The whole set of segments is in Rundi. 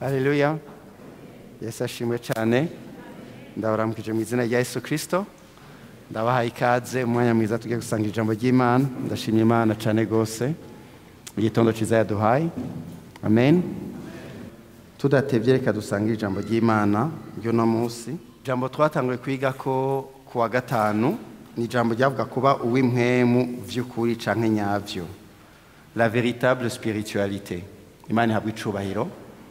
Haleluya. Yesu ashimwe cyane. Ndabaramukije mu izina rya Yesu Kristo. Ndabahaye ikaze umwanya mwiza tugiye gusanga ijambo ry'Imana. Ndashimye Imana cyane gose. Igitondo cyiza yaduhaye. Amen. Tudatevye reka dusanga ijambo ry'Imana ryo no munsi. Ijambo twatanguye kwiga ko kuwa gatanu ni ijambo ryavuga kuba uw'impwemu vy'ukuri canke nyavyo. La véritable spiritualité. Imana ihabwa icubahiro.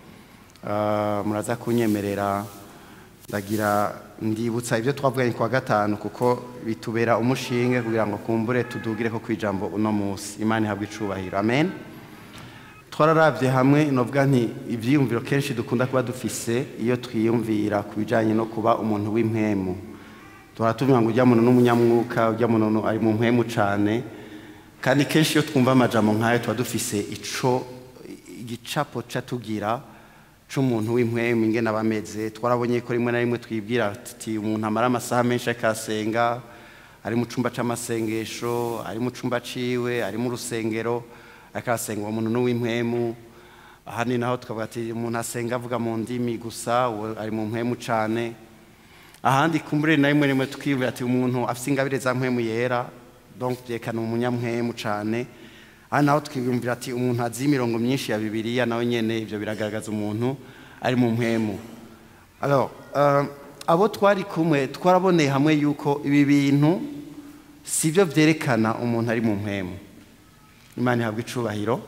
Uh, muraza kunyemerera ndagira ndibutsa ibyo twavuganye kuwa gatanu kuko bitubera umushinge kugira ngo kumbure tudugire ko kwijambo uno munsi imana ihabwa icubahiro amen twararavye hamwe novuga nti ivyiyumviro kenshi dukunda kuba dufise iyo twiyumvira ku bijanye no kuba umuntu w'impwemu duhora tuvuga ngo urya muntu n'umunyamwuka urya muntu ari mu mpwemu cane kandi kenshi iyo twumva amajambo nk'ayo tuba dufise ico igicapo ca tugira c'umuntu w'impwemu ingene aba ameze twarabonye ko rimwe na rimwe twibwira tuti umuntu amara amasaha menshi akasenga ari mu cumba c'amasengesho ari mu cumba ciwe ari mu rusengero akasenga uwo muntu n'uw'impwemu ahandi naho tukavuga ati umuntu asenga avuga mu ndimi gusa uwo ari mu mpwemu cane ahandi kumbure na rimwe rimwe tukibwira ati umuntu afise ingabire za mpwemu yera donc vyerekana umunyamwemu cane aha naho twiyumvira ati umuntu azi imirongo myinshi ya bibiliya nawe nyene ivyo biragaragaza umuntu ari mu mpwemu alors uh, abo twari kumwe twaraboneye hamwe yuko ibi bintu sivyo vyerekana umuntu ari mu mpwemu imana ihabwa icubahiro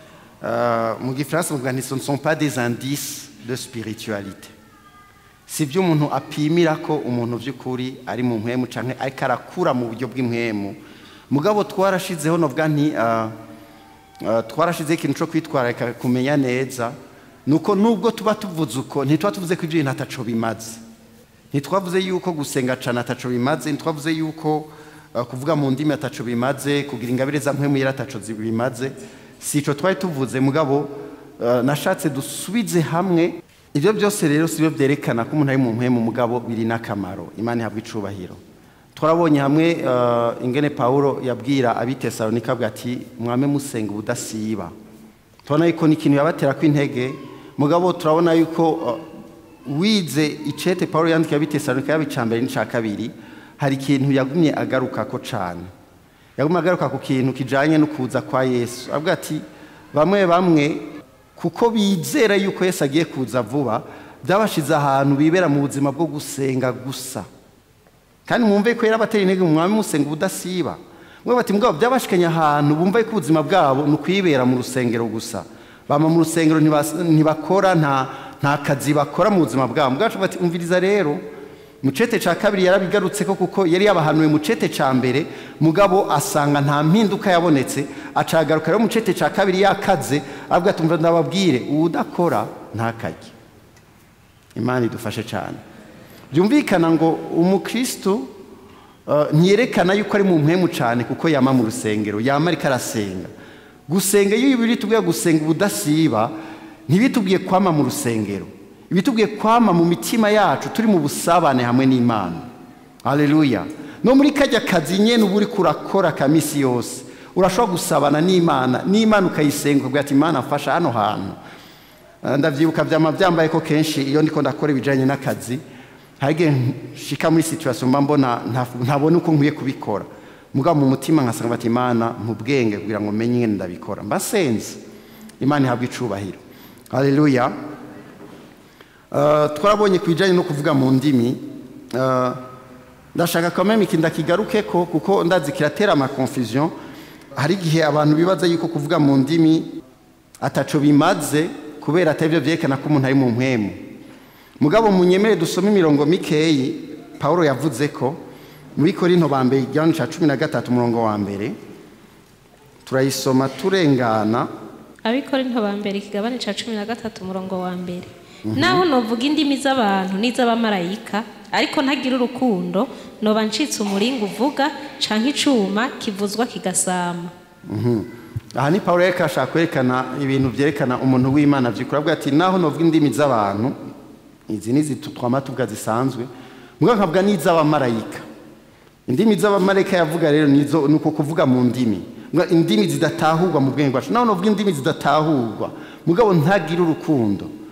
uh, mu gifaransa muvuga nti ce ne sont pas des indices de spiritualité sivyo umuntu apimira ko umuntu vy'ukuri ari mu mpwemu canke ariko arakura mu buryo bw'impwemu mugabo twarashizeho novuga nti uh, twarashizeho ikintu cyo kwitwararika kumenya neza ni uko nubwo tuba tuvuze uko ntituba tuvuze ko ibyo bintu ataco bimaze ntitwavuze yuko gusenga cyane ataco bimaze ntitwavuze yuko kuvuga mu ndimi ataco bimaze kugira ingabire za mpwemu yera ataco bimaze si ico twari tuvuze mugabo nashatse dusubize hamwe ibyo byose rero si byo byerekana ko umuntu ari mu mpwemu mugabo biri n'akamaro imana ihabwa icubahiro twarabonye hamwe ingene paul yabwira abitesalonika avuga ati mwame musenga ubudasiba tubona yuko ni ikintu yabatera ko intege mugabo turabona yuko wize icete paul yandikiye abitesalonika yaba icya mbere n'icya kabiri hari ikintu yagumye agaruka ko cyane yagumye agaruka ku kintu kijyanye no kuza kwa yesu avuga ati bamwe bamwe kuko bizera yuko yesu agiye kuza vuba byabashize ahantu bibera mu buzima bwo gusenga gusa kandi mwumve ko yari abatera intege mwami musenga ubudasiba mwe bati mugabo byabashikanye ahantu bumva ko ubuzima bwabo ni ukwibera mu rusengero gusa bama mu rusengero ntibakora nta nta kazi bakora mu buzima bwabo bwacu bati umviriza rero mu cete ca kabiri yarabigarutse ko kuko yari yabahanuye mu cete ca mbere mugabo asanga nta mpinduka yabonetse acagaruka rero mu cete ca kabiri yakaze avuga ati umva ndababwire uwudakora ntakarye imana idufashe cyane byumvikana ngo umukristo ntiyerekana yuko ari mu mpemu cyane kuko yama mu rusengero yama ariko arasenga gusenga iyo biri tubwiye gusenga ubudasiba ntibitubwiye kwama mu rusengero ibitubwiye kwama mu mitima yacu turi mu busabane hamwe n'imana haleluya no muri kajya kazi nyene uba uri kurakora kamisi yose urashobora gusabana n'imana n'imana ukayisenga ukavuga ati imana mfasha hano hantu ndavyibuka vyama vyambaye ko kenshi iyo ndiko ndakora ibijanye n'akazi hage shika muri situation mba mbona ntabona uko nkwiye kubikora mugabo mu mutima nkasanga bati imana mu bwenge kugira ngo menye ingene ndabikora mba senze imana ihabwa icubahiro haleluya uh, twarabonye ku bijanye no kuvuga mu ndimi uh, ndashaka quand même iki ndakigarukeko kuko ndazi kiratera ama confusion hari igihe abantu bibaza yuko kuvuga mu ndimi ataco bimaze kubera atari vyerekana ko umuntu ari mu mpwemu mugabo munyemere dusome imirongo mikeyi paul yavuze ko muri korinto ba mbere igihano cya cumi na gatatu umurongo wa mbere turayisoma turengana abikorinto ba mbere ikigabane cya cumi na gatatu umurongo wa mbere naho novuga indimi z'abantu n'iz'abamarayika ariko ntagira urukundo noba ncitse umuringa uvuga canke icuma kivuzwa kigasama aha ni paul reka ashaka kwerekana ibintu byerekana umuntu w'imana byikora avuga ati naho novuga indimi z'abantu izi ni twama tuvuga zisanzwe mbwa nkavuga n'iz'abamarayika indimi z'abamarayika yavuga rero nizo ni uko kuvuga mu ndimi indimi zidatahurwa mu bwenge bwacu naho novuga indimi zidatahurwa mugabo ntagira urukundo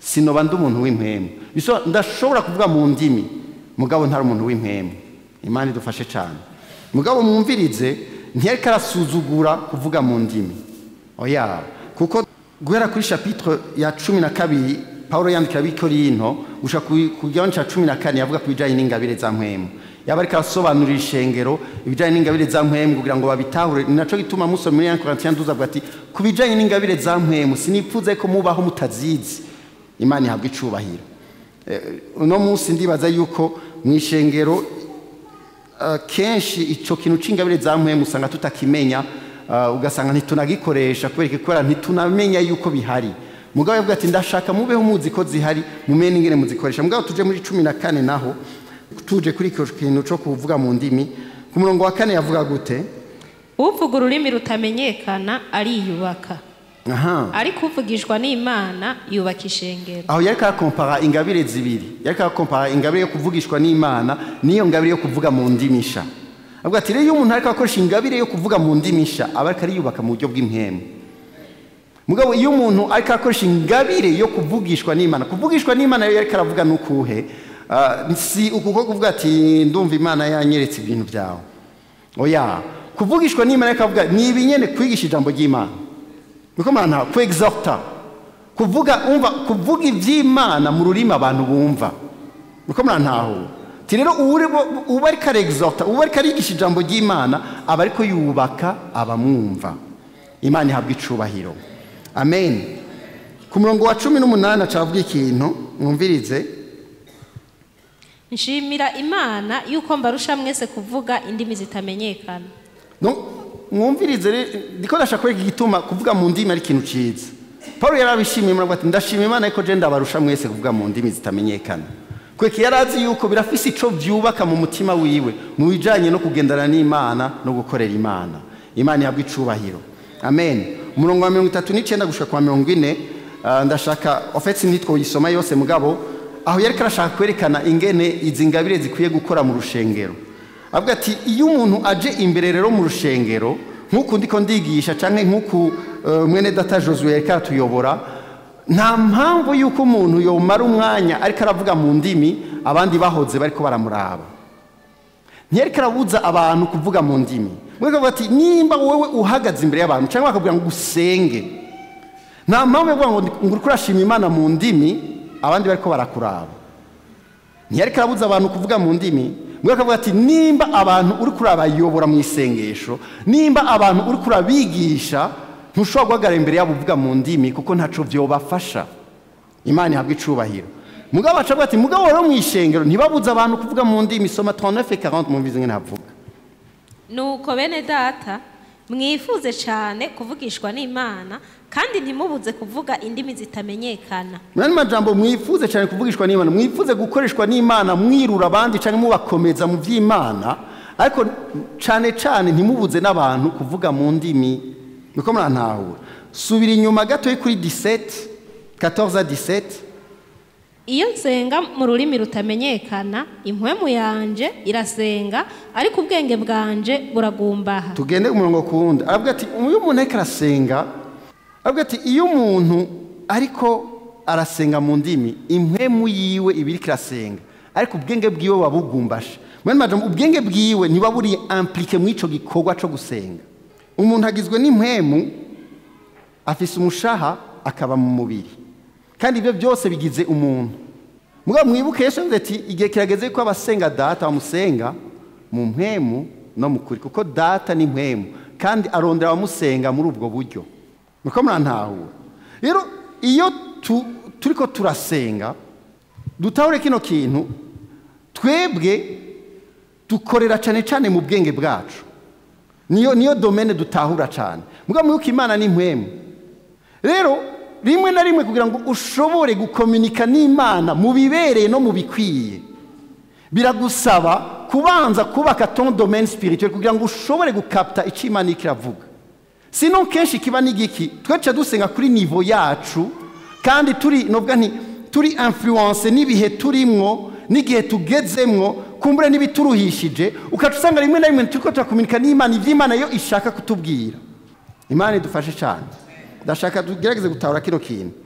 sinoba ndi umuntu w'impemu Biso- ndashobora kuvuga mu ndimi mugabo ntari umuntu w'impemu imana idufashe cyane mugabo mwumvirize ntiyariko arasuzugura kuvuga mu ndimi oya kuko guhera kuri chapitre ya cumi na kabiri pawulo yandikira abikorinto gushika ku- ku gihano cya cumi na kane yavuga ku bijyanye n'ingabire za mpwemu yaba ariko arasobanurira ishengero ibijyanye n'ingabire za mpwemu kugira ngo babitahure ni nacyo gituma musoma muri yankorantiyan duza avuga ati ku bijyanye n'ingabire za mpwemu sinipfuze ko mubaho mutazizi imana ihabwa icubahiro Eh, uno munsi ndibaza yuko mu ishengero Uh, kenshi icyo kintu cy'ingabire za mpwemu usanga tutakimenya uh, ugasanga ntitunagikoresha kubera kubera ntitunamenya yuko bihari mugabo yavuga ati ndashaka mubeho muzi ko zihari mumenye n'ingene muzikoresha mugabo tuje muri cumi na kane naho tuje kuri icyo kintu cyo kuvuga mu ndimi ku murongo wa kane yavuga gute uvuga ururimi rutamenyekana ariyubaka aha ariko uvugishwa n'imana yubaka ishengero aho yariko arakompara ingabire zibiri yariko arakompara ingabire yo kuvugishwa n'imana n'iyo ngabire yo kuvuga mu ndimisha avuga ati rero iyo umuntu ariko akoresha ingabire yo kuvuga mu ndimisha aba ariko ariyubaka mu buryo bw'impemu mugabo iyo umuntu ariko akoresha ingabire yo kuvugishwa n'imana kuvugishwa n'imana rero yariko aravuga n'ukuhe Ah, si uku ko kuvuga ati ndumva imana yanyeretse ibintu byawe oya kuvugishwa n'imana ariko avuga ni ibinyene kwigisha ijambo ry'imana niko mwana ku exhorta kuvuga umva kuvuga iby'imana mu rurimi abantu bumva niko mwana ti rero uba uri- uba ariko arexhorta uba ariko arigisha ijambo ry'imana aba ariko yubaka abamwumva imana ihabwa icubahiro amen ku murongo wa cumi n'umunani acavuga ikintu mwumvirize nshimira imana yuko mbarusha mwese kuvuga indimi zitamenyekana No, mwumvirize rero ndiko ndashaka kwereka igituma kuvuga mu ndimi ari ikintu ciza paul yari abishimiye muravuga ati ndashima imana ariko je ndabarusha mwese kuvuga mu ndimi zitamenyekana kweka yari azi yuko birafise ico vyubaka mu mutima wiwe mu bijanye no kugendana n'imana no gukorera imana imana ihabwa icubahiro amen umurongo wa mirongo itatu n'icenda gushika kwa mirongo ine ah, ndashaka ofetse ntitwoyisoma yose mugabo aho yariko arashaka kwerekana ingene izi ngabire zikwiye gukora mu rushengero avuga ati iyo umuntu aje imbere rero mu rushengero nk'uku ndiko ndigisha cyangwa nk'uku eh, mwene data josuwe yariko aratuyobora nta mpamvu y'uko umuntu yomara umwanya ariko aravuga mu ndimi abandi bahoze bariko baramuraba ntiyariko arabuza abantu kuvuga mu ndimi mwese avuga ati nimba wowe uhagaze imbere y'abantu cyangwa bakabwira ngo usenge nta mpamvu yo kuvuga ngo ndi- ngo uriko urashima imana mu ndimi abandi bariko barakuraba ntiyariko arabuza abantu kuvuga mu ndimi mwe akavuga ati nimba abantu uri kurabayobora mu isengesho nimba abantu uri kurabigisha ntushobora guhagarara imbere yabo uvuga mu ndimi kuko ntaco vyobafasha imana ihabwa icubahiro mugabo aca avuga ati mugabo rero mu ishengero ntibabuze abantu kuvuga mu ndimi soma 39 mwumvize ngene havuga nuko bene data mwifuze cyane kuvugishwa n'imana kandi ntimubuze kuvuga indimi zitamenyekana mwene majambo mwifuze cyane kuvugishwa n'imana mwifuze gukoreshwa n'imana mwirura abandi cyangwa mubakomeza mu by'imana ariko cyane cyane ntimubuze n'abantu kuvuga mu ndimi niko murantahura subira inyuma gato kuri 17 14 à 17 iyo nsenga mu rurimi rutamenyekana impwemu yanje irasenga ariko ubwenge bwanje buragumbaha tugende ku murongo ku wundi aravuga ati iyo umuntu ariko arasenga aravuga ati iyo umuntu ariko arasenga mu ndimi impwemu yiwe iba iriko irasenga ariko ubwenge bwiwe buba bugumbashe mwene majambo ubwenge bwiwe ntibuba buri implike mu ico gikorwa co gusenga umuntu agizwe n'impwemu afise umushaha akaba mu mubiri kandi ibyo byose bigize umuntu mugabo mwibuke yesu yavuze ati igihe kirageze ko abasenga data bamusenga mu mpwemu no mu kuri kuko data ni mpwemu kandi arondera abamusenga muri ubwo buryo niko murantahura rero iyo tu, turiko turasenga dutahure kino kintu twebwe dukorera cyane cyane mu bwenge bwacu niyo niyo domene dutahura cyane mugabo mwibuke imana ni mpwemu rero rimwe na rimwe kugira ngo ushobore gukominika n'imana mu bibereye no mu bikwiye biragusaba kubanza kubaka ton domaine spirituel kugira ngo ushobore gukapta icyo imana iriko iravuga sino kenshi kiba n'igiki twaca dusenga kuri nivo yacu kandi turi novuga nti turi influence n'ibihe turimwo n'igihe tugezemwo kumbure n'ibituruhishije ukaca usanga rimwe na rimwe turiko turakominika n'imana ivy'imana yo ishaka kutubwira imana idufashe cyane ndashaka tugerageze gutahura kino kintu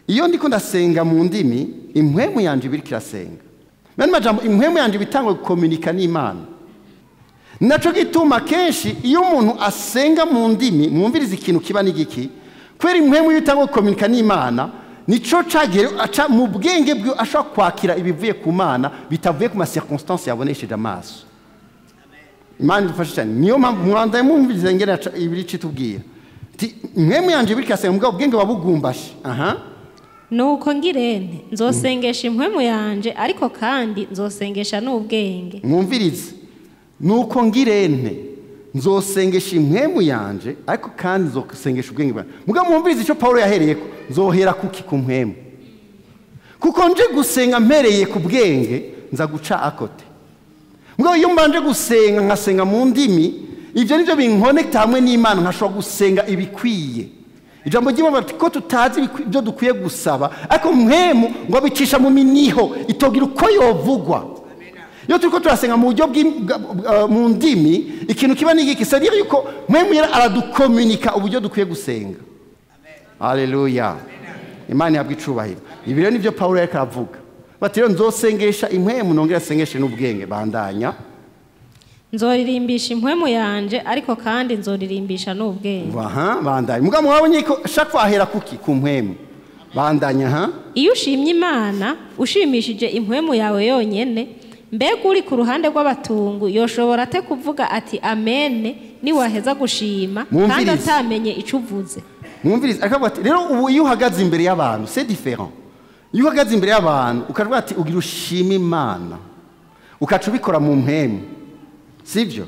iyo ndiko ndasenga mu ndimi impwemu yanjye iba iriko irasenga mani majambo impwemu yanjye iba itangwa gukominika n'imana nacyo gituma kenshi iyo umuntu asenga mu ndimi mwumviriza ikintu kiba n'igiki kubera impwemu iyo itangwa gukominika n'imana nico cagere aca mu bwenge bwe ashobora kwakira ibivuye ku mana bitavuye ku masirconstance yabonesheje amaso imana idufashe cyane niyo mpamvu mwandaye mwumviriza ngene aca- ibiri citubwira ti impwemu yanjye iba iriko irasenga mugabo ubwenge wabugumbashe aha nuko ngirente nzosengesha impwemu yanje ariko kandi nzosengesha n'ubwenge mwumvirize nuko ngirente nzosengesha impwemu yanje ariko kandi nzosengesha ubwenge bwanjye mugabo mwumvirize icyo pawulo yahereyeko nzohera kuki ku mpwemu kuko nje gusenga mpereye ku bwenge nza guca akote mugabo iyo mbanje gusenga nkasenga mu ndimi ibyo nibyo binkonekita hamwe n'imana nkashobora gusenga ibikwiye ijambo ry'imana bati ko tutazi ibikwi- ibyo dukwiye gusaba ariko mpwemu ngo abicisha mu miniho itogira uko yovugwa iyo turi ko turasenga mu buryo bw'im- bwa- bwa- mu ndimi ikintu kiba n'igiki sadire yuko mpwemu yera aradukominika uburyo dukwiye gusenga haleluya imana ihabwa icubahiro ibi rero nibyo pawulo yariko aravuga bati rero nzosengesha impwemu nongera asengeshe n'ubwenge bandanya nzoririmbisha impwemu yanje ariko kandi nzoririmbisha n'ubwenge aha bandanya mugabo mwabonye ko shaka wahera kuki ku mpwemu bandanya ha iyo ushimye imana ushimishije impwemu yawe yonyene mbega uri ku ruhande rw'abatungu yoshobora ate kuvuga ati amene niwaheza gushima kandi Mwumvirize. atamenye icyo uvuze mwumvirize akavuga ati rero ubu iyo uhagaze imbere y'abantu c'est différent iyo uhagaze imbere y'abantu ukavuga ati ugira ushima imana ukaca ubikora mu mpemu sibyo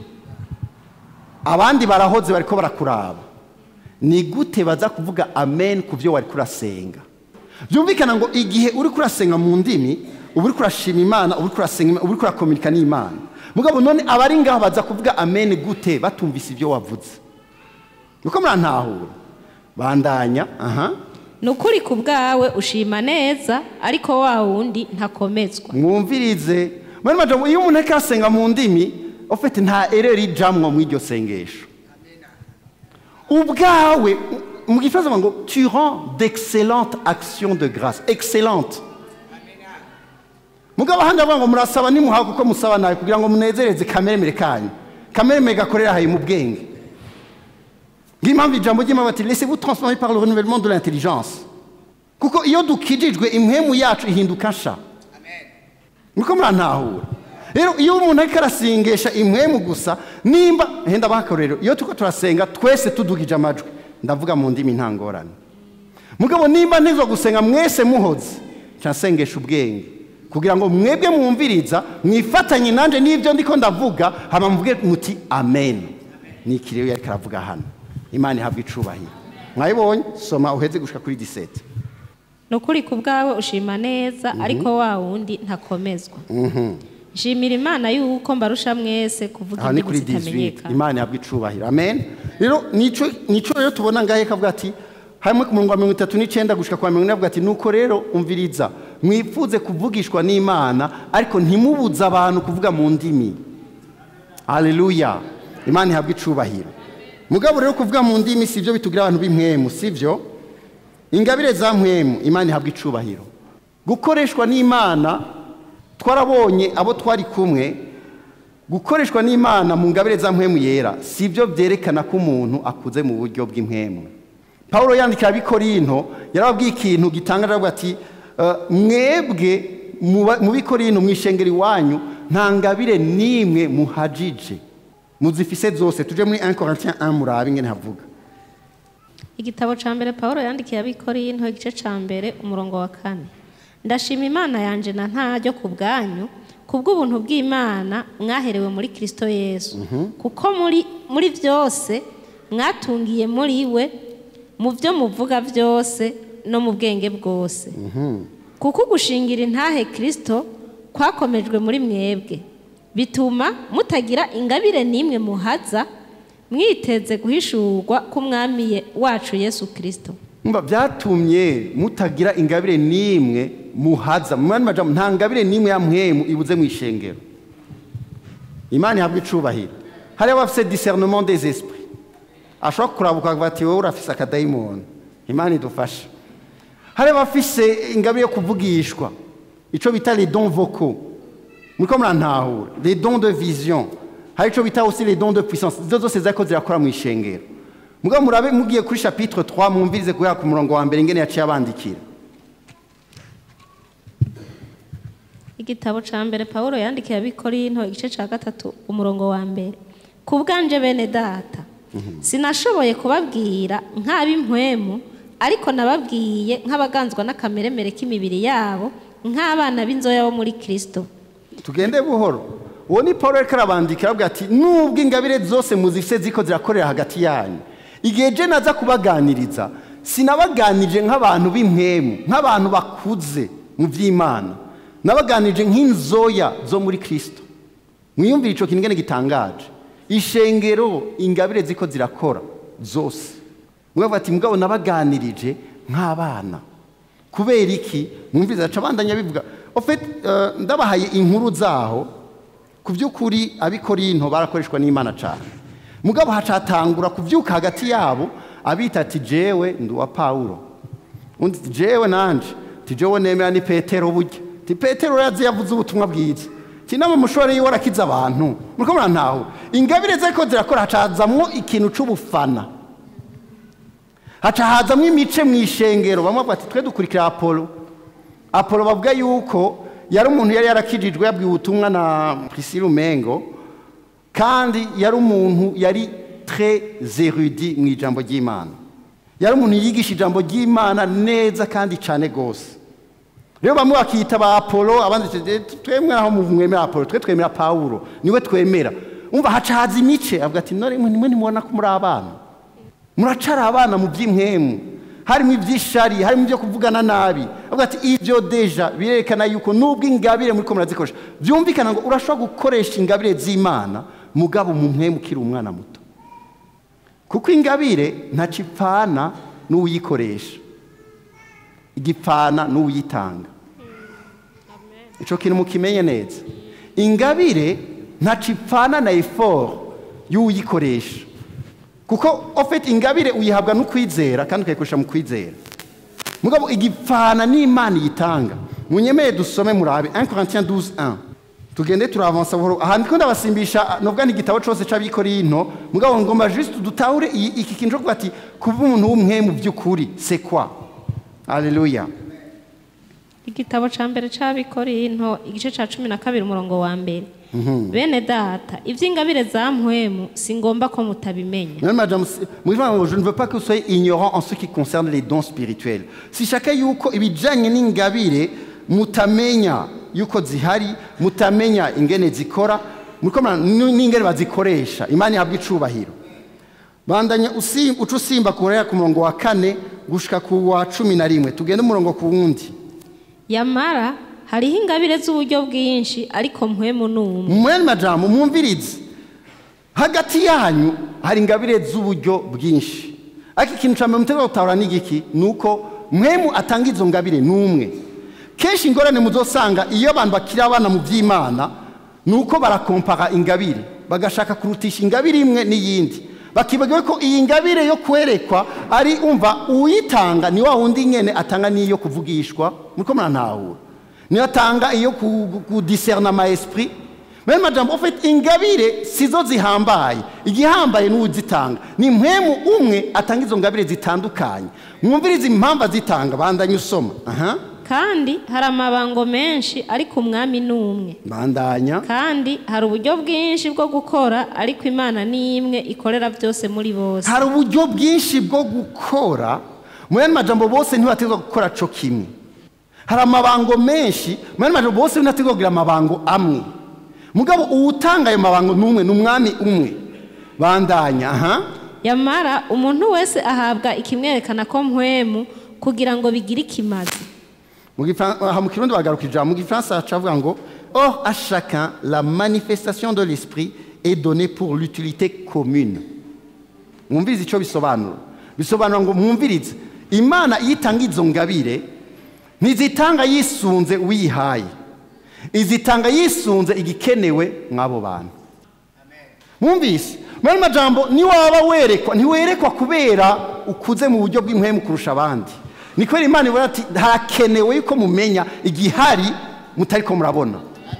abandi barahoze bariko barakuraba ni gute baza kuvuga amen ku byo wari kurasenga byumvikana ngo igihe uri kurasenga mu ndimi uba uri kurashima imana uba uri kurasenga Imana, uba uri kurakominika n'imana mugabo none abari ngaho baza kuvuga amen gute batumvise ibyo wavuze niko murantahura bandanya aha ni ukuri ku bwawe ushima neza ariko wa wundi ntakomezwa mwumvirize muri majambo iyo umuntu ariko arasenga mu ndimi ufite nta ereri ijamwo muri iryo sengesho ubwawe mu gifaransa bavuga ngo tu rends d'excellentes actions de grâce excellente mugabo ahandi bavuga ngo murasaba nimuhawe kuko musaba nawe kugira ngo munezereze kameremere kanyu kameremere gakorera hayi mu bwenge ng'impamvu ijambo ry'imana bati laissez vous transformer par le renouvellement de l'intelligence kuko iyo dukijijwe impwemu yacu ihinduka nsha niko murantahura rero iyo umuntu ariko arasengesha impwemu gusa nimba henda bakarorero iyo turiko turasenga twese tudugije amajwi ndavuga mu ndimi nta ngorane mugabo nimba ntizo gusenga mwese muhoze nsengesha ubwenge kugira ngo mwebwe mwumviriza mwifatanye nanjye n'ibyo ndiko ndavuga hama muvuge muti amen ni iki rero yariko aravuga hano imana ihabwa icubahiro mwayibonye soma uheze gushika kuri 17 ni ukuri ku bwawe ushima neza ariko wa wundi ntakomezwa nshimira imana yuko mbarusha mwese kuvuga aha ni indimi kuri 18 zitamenyekana imana ihabwa icubahiro amen rero nico nico rero tubona ngahe kavuga ati hamwe ku murongo wa mirongo itatu n'icyenda gushika kwa mirongo ine avuga ati nuko rero umviriza mwifuze kuvugishwa n'imana ariko ntimubuze abantu kuvuga mu ndimi haleluya imana ihabwa icubahiro mugabo rero kuvuga mu ndimi si byo bitugira abantu b'impwemu si byo ingabire za mpwemu imana ihabwa icubahiro gukoreshwa n'imana twarabonye abo twari kumwe gukoreshwa n'imana mu ngabire za mpwemu yera si byo byerekana ko umuntu akuze mu buryo bw'impwemu paul yandikira abikorinto yarababwiye ikintu gitangaje avuga ati "Eh, mwebwe mu ba- mu bikorinto mu ishengero iwanyu nta ngabire n'imwe muhajije muzifise zose tuje muri 1 Corinthiens 1 murabe ingene havuga igitabo cya mbere paul yandikiye abikorinto igice cya mbere umurongo wa kane ndashima imana yanje na ntaryo ku bwanyu kubw'ubuntu bw'imana mwaherewe muri kirisito yesu kuko muri muri byose mwatungiye muri we mu byo muvuga byose no mu bwenge bwose kuko gushingira intahe kirisito kwakomejwe muri mwebwe bituma mutagira ingabire n'imwe muhaza mwiteze guhishurwa k'umwami ye- wacu yesu kirisito Mba byatumye mutagira ingabire n'imwe muhaza mu yandi majambo nta ngabire n'imwe ya mpwemu ibuze mu ishengero imana ihabwa icubahiro hariho abafise discernement des esprits ashobora kurabuka akavuga ati wowe urafise akadayimoni imana idufashe hari abafise ingabire yo kuvugishwa icyo bita les dons vocaux muriko murantahura les dons de vision hari icyo bita aussi les dons de puissance izo zose zariko zirakora mu ishengero mugabo murabe mugiye kuri chapitre 3 mwumvirize guhera ku murongo wa mbere ingene yaciye abandikira igitabo cya mbere paul yandikiye abikorinto igice cya gatatu umurongo wa mbere ku bwanje bene data sinashoboye kubabwira nk'ab'impwemu ariko nababwiye nk'abaganzwa n'akameremere k'imibiri yabo nk'abana b'inzoya bo muri kirisito tugende buhoro uwo ni paul ariko arabandikira aravuga ati nubwo ingabire zose muzifise ziko zirakorera hagati yanyu igihe je naza kubaganiriza sinabaganirije nk'abantu b'impwemu nk'abantu bakuze mu by'imana nabaganirije nk'inzoya zo muri kirisito mwiyumvire ico kintu ingene gitangaje ishengero ingabire ziko zirakora zose mwavuga ati mugabo nabaganirije nk'abana kubera iki mwumviriza aca abandanya bivuga ofete ndabahaye inkuru zaho ku by'ukuri abikorinto barakoreshwa n'imana cyane mugabo hacatangura kubyuka hagati yabo abita ati jewe ndi uwa pawulo undi ati jewe nanje ati jewe nemera ni petero burya ati petero yazi yavuze ubutumwa bwiza ati nama mushore yiwe arakiza abantu muriko murantaho ingabire zariko zirakora hacazamwo ikintu c'ubufana haca hazamwo imice mu ishengero bamwe bavuga ati twe dukurikira apolo apolo bavuga yuko yari umuntu yari yarakijijwe yabwiwe ubutumwa na priscille umengo kandi yari umuntu yari très érudit mu ijambo ry'imana yari umuntu yigisha ijambo ry'imana neza kandi cyane rwose rero bamwe bakiyita ba apolo abandi twemwe aho mwemera apolo twe twemera pawulo niwe twemera umva haca haza imice avuga ati none nimwe nimubona ko muri abana muracara abana mu by'imwemu harimo iby'ishari harimo ibyo kuvugana nabi avuga ati ibyo deja birerekana yuko nubwo ingabire muri ko murazikoresha byumvikana ngo urashobora gukoresha ingabire z'imana mugabo mu mwemu ukiri umwana muto kuko ingabire ntacipfana n'uwuyikoresha igipfana n'uwuyitanga icyo kintu mukimenye neza ingabire ntacipfana na eforo y'uwuyikoresha kuko ofite ingabire uyihabwa no kwizera kandi ukayikoresha mu kwizera mugabo igipfana n'imana iyitanga munyemeye dusome murabe 1 Corinthiens 12 tugende turavansa buhoro aha ndiko ndabasimbisha nubwo ni igitabo cyose c'abikorinto mugabo ngomba juste dutahure iki kintu cyo ati kuba umuntu w'umwe mu by'ukuri c'est quoi Alléluia. igitabo cya mbere cy'abikorinto igice cya cumi na kabiri umurongo wa mbere bene data iby'ingabire za mpwemu si ngombwa ko mutabimenya Même madame, moi je ne veux pas que vous soyez ignorants en ce qui concerne les dons spirituels. Si chacun yuko ibijanye n'ingabire mutamenya yuko zihari mutamenya ingene zikora muriko n'ingene bazikoresha imana ihabwa icubahiro bandanya uca usimba kurera ku murongo wa kane gushika ku wa cumi na rimwe tugende umurongo ku wundi yamara hariho ingabire z'uburyo bwinshi ariko mpwemu ni umwe mwene majambo mwumvirize hagati yanyu hari ingabire z'uburyo bwinshi ariko ikintu cya mbere mutega gutahura n'igiki ni uko mwemu atanga izo ngabire ni umwe kenshi ingorane muzosanga iyo abantu bakiri abana mu by'imana ni uko barakompara ingabire bagashaka kurutisha ingabire imwe n'iyindi bakibagiwe ko iyi ngabire yo kwerekwa ari umva uyitanga ni wa wundi nyene atanga n'iyo kuvugishwa muriko murantahura niyo atanga iyo kudiserna ama esprit meme majambo ofite ingabire sizo zihambaye igihambaye n'uwuzitanga ni mpwemu umwe atanga izo ngabire zitandukanye mwumvirize impamvu azitanga bandanye usoma aha kandi hari amabango menshi ariko umwami ni umwe bandanya kandi hari uburyo bwinshi bwo gukora ariko imana ni imwe ikorera byose muri bose hari uburyo bwinshi bwo gukora muri ayo majambo bose ntibategwa gukora co kimwe hari amabango menshi muri ayo majambo bose ntibategwa kugira amabango amwe mugabo uwutanga ayo mabango ni umwe ni umwami umwe bandanya aha yamara umuntu wese ahabwa ikimwerekana ko mpwemu kugira ngo bigire ikimazi mu kirundi bagaruka ijambo mu gifaransa hacavuga ngo or à chacun la manifestation de l'esprit est donnée pour l'utilité commune mwumvirize icyo bisobanura bisobanura ngo mwumvirize imana iyo itanga izo ngabire ntizitanga yisunze uwiyihaye izitanga yisunze igikenewe mw'abo bantu mwumvise muri majambo niwaba werekwa ntiwerekwa kubera ukuze mu buryo bw'impwemu kurusha abandi ni kubera imana ibona ati harakenewe yuko mumenya igihari mutari ko murabona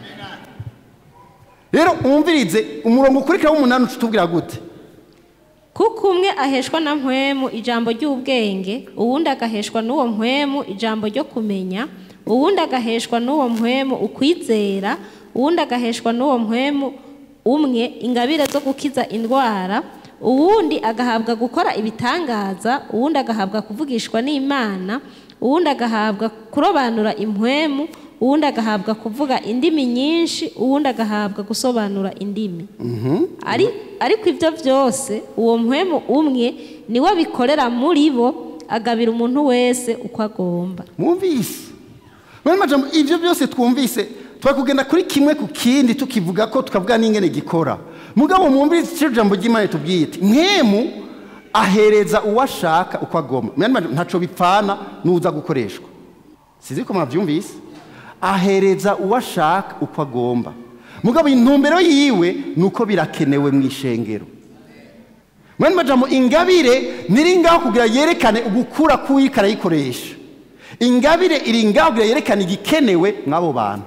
rero mwumvirize umurongo ukurikira w'umunani uca utubwira gute kuko umwe aheshwa na mpwemu ijambo ry'ubwenge uwundi agaheshwa n'uwo mpwemu ijambo ryo kumenya uwundi agaheshwa n'uwo mpwemu ukwizera uwundi agaheshwa n'uwo mpwemu umwe ingabire zo gukiza indwara uwundi agahabwa gukora ibitangaza uwundi agahabwa kuvugishwa n'imana uwundi agahabwa kurobanura impwemu uwundi agahabwa kuvuga indimi nyinshi uwundi agahabwa gusobanura indimi Ari- ariko ibyo byose uwo mpwemu umwe niwe bikorera muri bo agabira umuntu wese uko agomba mwumvise Mwene majambo ibyo byose twumvise twakugenda kuri kimwe ku kindi tukivuga ko tukavuga n'ingene gikora mugabo mwumvise icyo jambo ry'imana tubwiye iti mwemu ahereza uwo ashaka uko agomba Mwene majambo ntaco bipfana n'uza gukoreshwa sizi ko mwabyumvise ahereza uwo ashaka uko agomba mugabo intumbero yiwe ni uko birakenewe mu ishengero mwene majambo ingabire ntiri ngaho kugira yerekane ugukura k'uwiko arayikoresha ingabire iri ngaho kugira yerekane igikenewe mw'abo bantu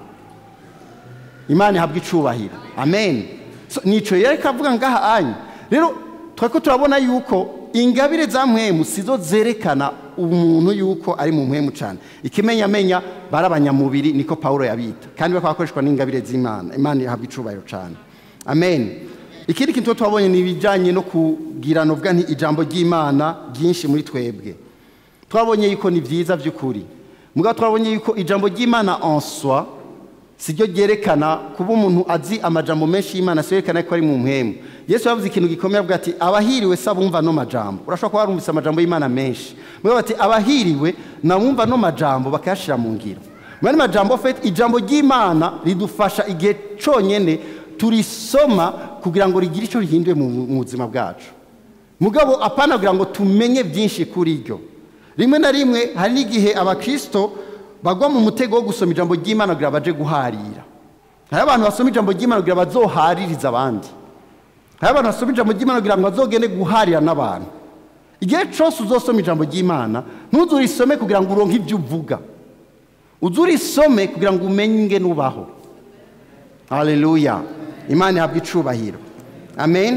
imana ihabwa icubahiro amen so, nico yereka avuga ngaha anya rero twako turabona yuko ingabire za mpwemu sizo zerekana umuntu yuko ari mu mpwemu cyane ikimenyamenya bari abanyamubiri niko pawulo yabita kandi bakaba bakoreshwa n'ingabire z'imana imana ihabwa icubahiro cyane amen ikindi kintu twabonye ni ibijyanye no kugira novuga nti ijambo ry'imana ryinshi muri twebwe twabonye yuko ni byiza by'ukuri mugabo twabonye yuko ijambo ry'imana en soi siryo ryerekana kuba umuntu azi amajambo menshi y'imana si yerekana ko ari mu mpemu yesu yavuze ikintu gikomeye avuga ati abahiriwe se abumva no majambo urashobora kuba warumvise amajambo y'imana menshi mugabo ati abahiriwe nabumva no majambo bakayashyira mu ngiro muri majambo fete ijambo ry'imana ridufasha igihe cyonyine turisoma kugira ngo rigire icyo rihinduye mu mu buzima bwacu mugabo apana kugira ngo tumenye byinshi kuri ryo rimwe na rimwe hari n'igihe abakristo bagwa mu mutego wo gusoma ijambo ry'imana kugira baje guharira hari abantu basoma ijambo ry'imana kugira bazoharirize abandi hari abantu basoma ijambo ry'imana kugira ngo bazogende guharira n'abantu igihe cyose uzosoma ijambo ry'imana ntuzurisome kugira ngo uronke ibyo uvuga uzurisome kugira ngo umenye ingene ubaho haleluya imana ihabwa icubahiro amen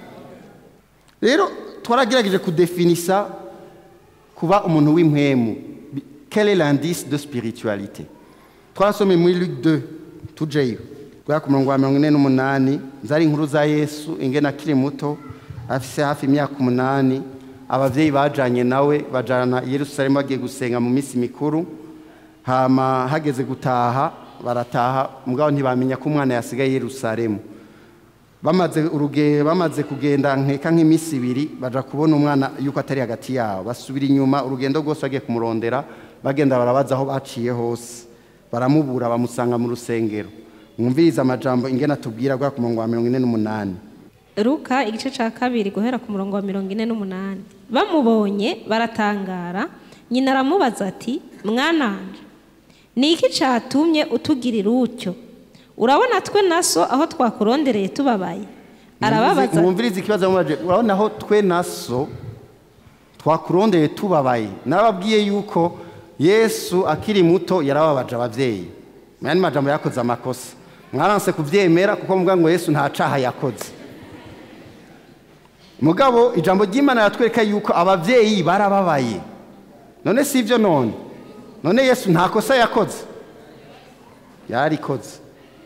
rero twaragerageje kudefinisa kuba umuntu w'impwemu quel est l'indice de spiritualité twarasomye muri luc 2 tujeyo guhera ku murongo wa mirongo ine n'umunani zari inkuru za yesu ingene akiri muto afise hafi imyaka umunani abavyeyi bajanye nawe bajana i yerusalemu bagiye gusenga mu minsi mikuru hama hageze gutaha barataha mugabo ntibamenya ko umwana yasigaye i yerusalemu bamaze urugendo bamaze kugenda nkeka nk'iminsi ibiri baja kubona umwana yuko atari hagati yabo basubira inyuma urugendo rwose bagiye kumurondera bagenda barabaza aho baciye hose baramubura bamusanga mu rusengero mwumvirize amajambo ingene atubwira guhera ku murongo wa mirongo ine n'umunani Luka igice cya kabiri guhera ku murongo wa mirongo ine n'umunani bamubonye baratangara nyina aramubaza ati mwananje ni iki cyatumye utugirira utyo urabona twe na so aho twakurondereye tubabaye arababaza ati, mwumvirize ikibazo yamubaje urabona aho twe na so twakurondeye tubabaye narababwiye yuko yesu akiri muto yarababaje ababyeyi mwanya majambo yakoze amakosa mwaranse kubyemera kuko muvuga ngo yesu nta caha yakoze mugabo ijambo ry'imana yatwereka yuko ababyeyi barababaye none si ibyo none none yesu nta kosa yakoze yarikoze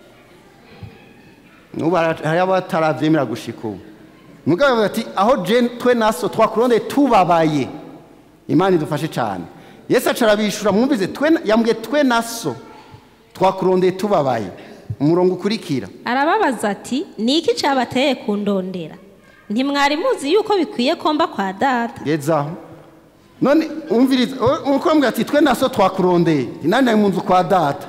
n'ubu hari abatarabyemera gushika ubu mugabo avuga ati aho je twe naso twakurondeye tubabaye imana idufashe cyane yesu aca arabishura mwumvize twe yambwiye twe naso twakurondeye tubabaye umurongo ukurikira arababaza ati ni iki cyabateye kundondera ntimwari muzi yuko bikwiye komba kwa data gezaho none umviriza uko mbwira ati twe naso twakurondeye nani ari mu nzu kwa data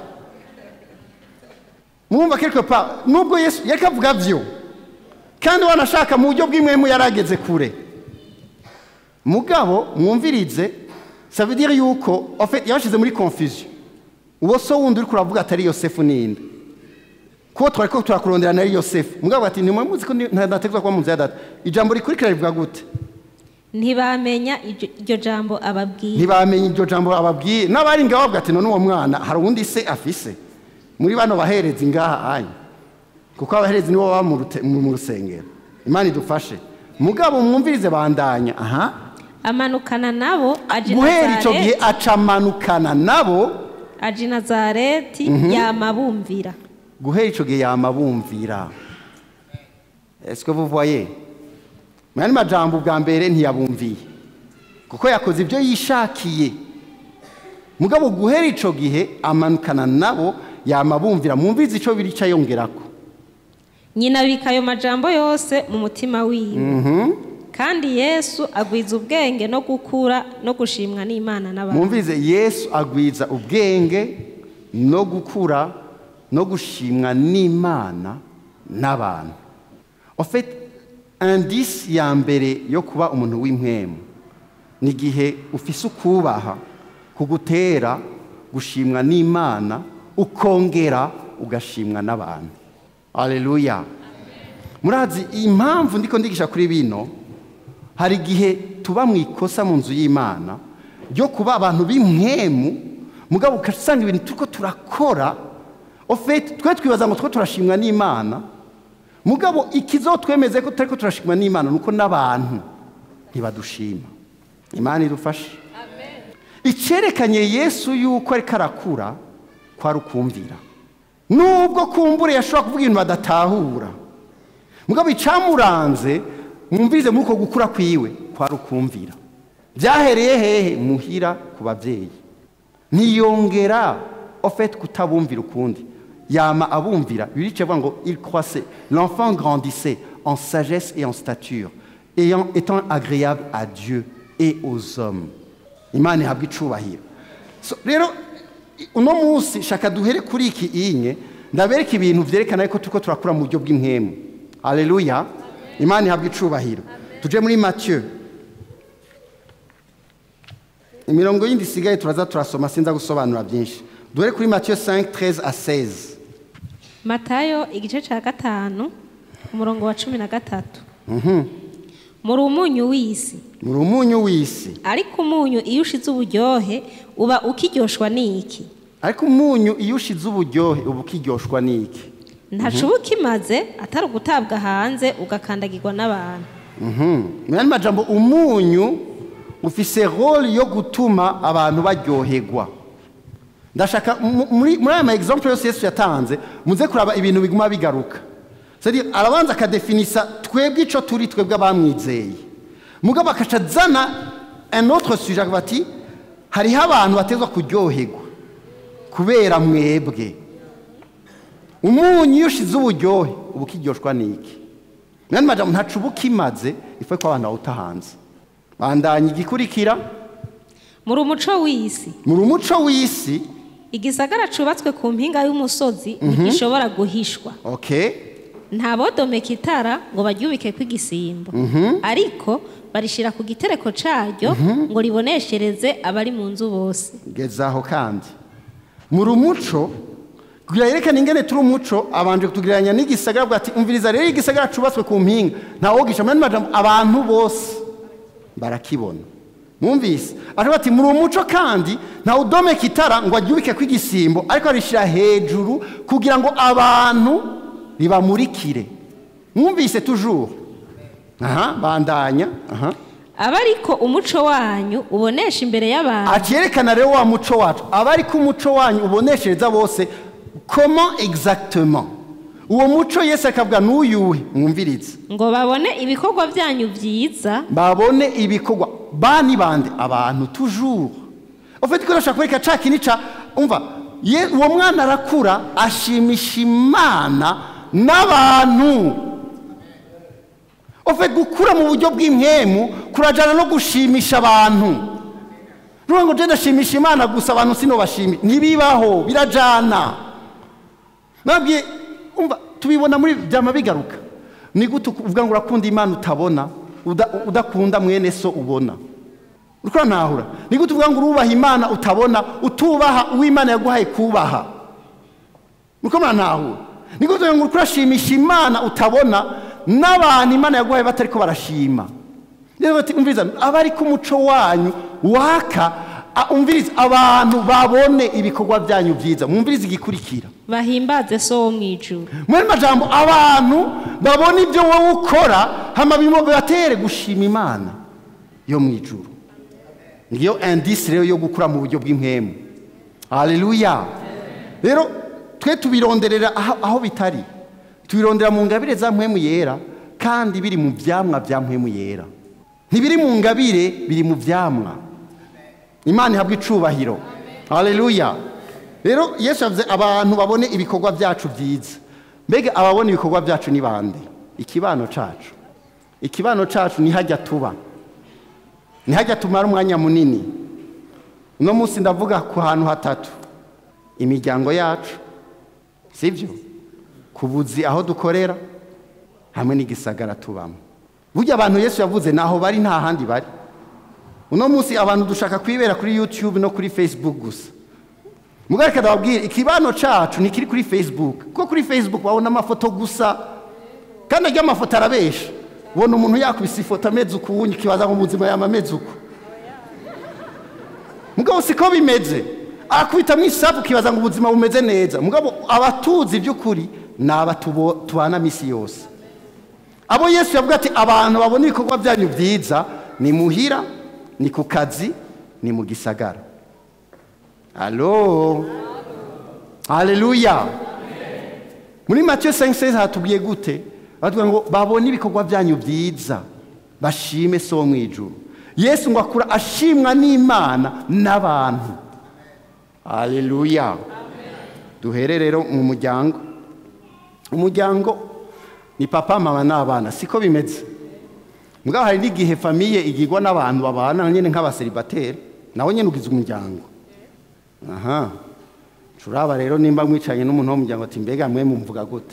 mwumva quelque part nubwo yesu yariko avuga vyo kandi wanashaka mu buryo bw'imwemu yarageze kure mugabo mwumvirize ça veut dire yuko en fait yabashize muri confusion uwo so wundi uriko uravuga atari yosefu ninde kuko twari ko turakurondera nari yosefu mugabo ati ntimwe muzi ko ntategerezwa kuba mu nzu ya data ijambo rikurikira rivuga gute ntibamenya iryo iryo jambo ababwiye ntibamenye iryo jambo ababwiye n'abari ngaho bavuga ati none uwo mwana hari uwundi se afise muri bano baherezi ngaha anya kuko abaherezi nibo baba mu rute- mu mu rusengero imana idufashe mugabo mwumvirize bandanya aha amanukana nabo aja i guhera icyo gihe Nazareti- acamanukana nabo aja i nazareti yama bumvira guhera icyo gihe yama bumvira est-ce que vous voyez mu yandi majambo bwa mbere ntiyabumviye kuko yakoze ibyo yishakiye mugabo guhera icyo gihe amanukana nabo yama bumvira mwumvize icyo birica yongerako nyina abika ayo majambo yose mu mutima wiwe kandi yesu agwiza ubwenge no gukura no gushimwa n'imana n'abantu mwumvize yesu agwiza ubwenge no gukura no gushimwa n'imana n'abantu ofete indisi ya mbere yo kuba umuntu w'impwemu ni igihe ufise ukubaha kugutera gushimwa n'imana ukongera ugashimwa n'abantu aleluya murazi impamvu ndiko ndigisha kuri bino hari igihe tuba mu ikosa mu nzu y'imana ryo kuba abantu b'impwemu mugabo ugasanga ibintu turiko turakora ofete twe twibaza ngo two turashimwa n'imana mugabo ikizotwemeze ko tutariko turashimwa n'imana nuko n'abantu ntibadushima imana idufashe icyerekanye yesu yuko ariko arakura kwari ukumvira nubwo kumbure yashobora kuvuga ibintu badatahura mugabo icyamuranze mwumvize muri uko gukura kwiwe kwari ukumvira byahereye hehe muhira ku babyeyi ntiyongera ofete kutabumvira ukundi yama abumvira birica avuga ngo il croissait l'enfant grandissait en sagesse et en stature ayant étant agréable à Dieu et aux hommes imana ihabwa icubahiro So, rero uno munsi shaka duhere kuri iki inye ndabereka ibintu vyerekana yuko turiko turakura mu buryo bw'impwemu aleluya imana ihabwa icubahiro tuje muri mathieu imirongo yindi isigaye turaza turasoma sinza gusobanura byinshi duhere kuri mathieu 5 13 à 16 matayo igice cya gatanu umurongo wa cumi na gatatu muri umunyu w'isi muri umunyu w'isi ariko umunyu iyo ushize uburyohe uba ukiryoshwa n'iki ariko umunyu iyo ushize uburyohe uba ukiryoshwa n'iki ntacu uba ukimaze atari ugutabwa hanze ugakandagirwa n'abantu mu yandi majambo umunyu ufise role yo gutuma abantu baryoherwa ndashaka mu- muri muri aya ma exemple yose yesu yatanze muze kuraba ibintu biguma bigaruka c'est-à-dire arabanza akadefinisa twebwe ico turi twebwe abamwizeye mugabo akaca azana un autre sujet akavuga ati hariho abantu batezwa kuryoherwa kubera mwebwe umunyu iyo ushize uburyohe uba ukiryoshwa n'iki mu yandi majambo ntacu uba ukimaze ifu ko abantu bawuta hanze bandanya igikurikira muri umuco w'isi muri umuco w'isi igisagara cubatswe ku mpinga y'umusozi ntigishobora guhishwa okay nta bodomeka itara ngo baryubike kw'igisimbo ariko barishyira ku gitereko caryo ngo riboneshereze abari mu nzu bose gezaho kandi muri umuco kugira yerekane ingene turi umuco abanje kutugereranya n'igisagara avuga ati umviriza rero igisagara cubatswe ku mpinga ntawogisha mu yandi majambo abantu bose barakibona mwumvise aravuga ati muri umuco kandi ntawe udomeka itara ngo aryubike kw'igisimbo ariko arishyira hejuru kugira ngo abantu ribamurikire mwumvise tujuru aha bandanya aha aba ariko umuco wanyu ubonesha imbere y'abantu akerekana rero wa muco wacu aba ariko umuco wanyu uboneshereza bose comment exactement uwo muco yesu akavuga n'uyuhe mwumvirize ngo babone ibikorwa byanyu byiza babone ibikorwa bani bande abantu toujours ufite ko urashaka kwereka ca kintu ca umva ye- uwo mwana arakura ashimisha imana n'abantu ufite gukura mu buryo bw'impwemu kurajana no gushimisha abantu ruvuga ngo je ndashimisha imana gusa abantu sinobashimi ntibibaho birajana nabwiye umva tubibona muri byama bigaruka ni gute uvuga ngo urakunda imana utabona uda- udakunda mwene so ubona uriko ntahura ni gute uvuga ngo urubaha imana utabona utubaha uw'imana yaguhaye kubaha uriko ntahura ni gute uvuga ngo uriko urashimisha imana utabona n'abantu imana yaguhaye batariko barashima rero bati umviriza abari ku muco wanyu waka a- umviriza abantu babone ibikorwa byanyu byiza mwumvirize igikurikira bahimbaze so wo mu ijuru muri majambo abantu babona ibyo wowe ukora hama bimo bibatere gushima imana yo mu ijuru ngiyo indisi rero yo gukura mu buryo bw'impwemu haleluya rero twe tubironderera aho, aho bitari tubirondera mu ngabire za mpwemu yera kandi biri mu byamwa bya mpwemu yera ntibiri mu ngabire biri mu byamwa imana ihabwa icubahiro haleluya rero yesu yavuze abantu babone ibikorwa byacu byiza mbega ababona ibikorwa byacu ni bande ikibano cacu ikibano cacu nihajya tuba nihajya tumara umwanya munini uno munsi ndavuga ku hantu hatatu imiryango yacu sibyo ku buzi aho dukorera hamwe n'igisagara tubamo burya abantu yesu yavuze naho bari nta handi bari uno munsi abantu dushaka kwibera kuri youtube no kuri facebook gusa mugareka ndababwira ikibano cacu ntikiri kuri facebook kuko kuri facebook babona amafoto gusa kandi ajya amafoto arabesha ubona umuntu yakubise ifoto ameze ukuwundi ukibaza ngo muzima yama ameze uku mugabo siko bimeze akubitamo isapu ukibaza ngo ubuzima bumeze neza mugabo abatuzi by'ukuri ni aba tubo- tubana misi yose abo yesu yavuga ati abantu babona ibikorwa byanyu byiza ni muhira ni ku kazi ni mu gisagara alo haleluya muri matiyo 5 hatubwiye gute batubwira ngo babone ibikorwa byanyu byiza bashime so wo mu ijuru yesu ngo akura ashimwa n'imana n'abantu haleluya duhere rero mu muryango umuryango ni papa mama n'abana siko bimeze mugabo hari n'igihe famiye igirwa n'abantu babana nyine nk'abaseribateri nawe nyine ugize umuryango aha turaba rero nimba mwicaranye n'umuntu w'umuryango ati mbega mwe mumvuga gute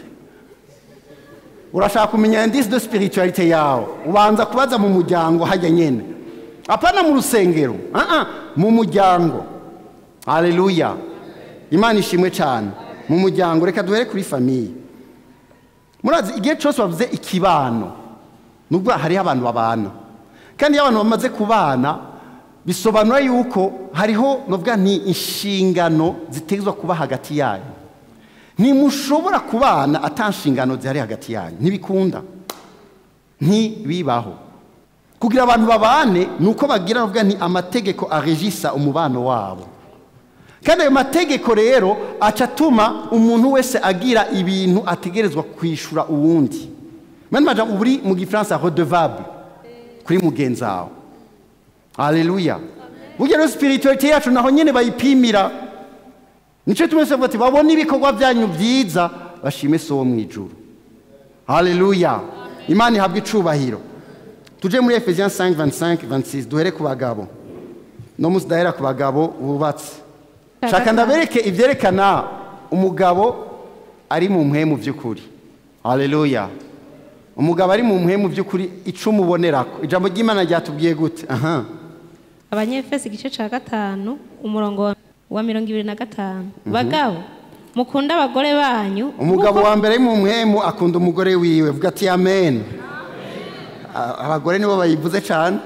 urashaka kumenya indisi de spiritualite yawe ubanza kubaza mu muryango hajya nyine apana mu rusengero ah ah, mu muryango haleluya imana ishimwe cyane mu muryango reka duhere kuri famiye murazi igihe cyose bavuze ikibano nubwo hariho abantu babana kandi iyo abantu bamaze kubana bisobanura yuko hariho novuga nti inshingano zitezwa kuba hagati yanyu ntimushobora kubana ata nshingano zihari hagati yanyu ntibikunda ntibibaho kugira abantu babane ni uko bagira novuga nti amategeko aregisa umubano wabo kandi ayo mategeko rero aca atuma umuntu wese agira ibintu ategerezwa kwishyura uwundi mani maja uba uri mu gifaransa redevable kuri mugenzi wawe haleluya burya rero spiritualite yacu naho nyine bayipimira nicyo tumwe tuvuga ati babone ibikorwa byanyu byiza bashime so wo mu ijuru haleluya imana ihabwa icubahiro tuje muri efesiens 5 25 26 duhere ku bagabo no munsi dahera ku bagabo bubatse shaka ndabereke ibyerekana umugabo ari mu mpwemu by'ukuri haleluya umugabo ari mu mpwemu by'ukuri icumu ubonerako ijambo ry'imana ryatubwiye gute aha abanyefesi igice cya gatanu umurongo wa- wa mirongo ibiri na gatanu bagabo mukunda abagore banyu umugabo nk'uko- wa mbere ari mu mpwemu akunda umugore wiwe vuga ati amen A- abagore nibo bayivuze cyane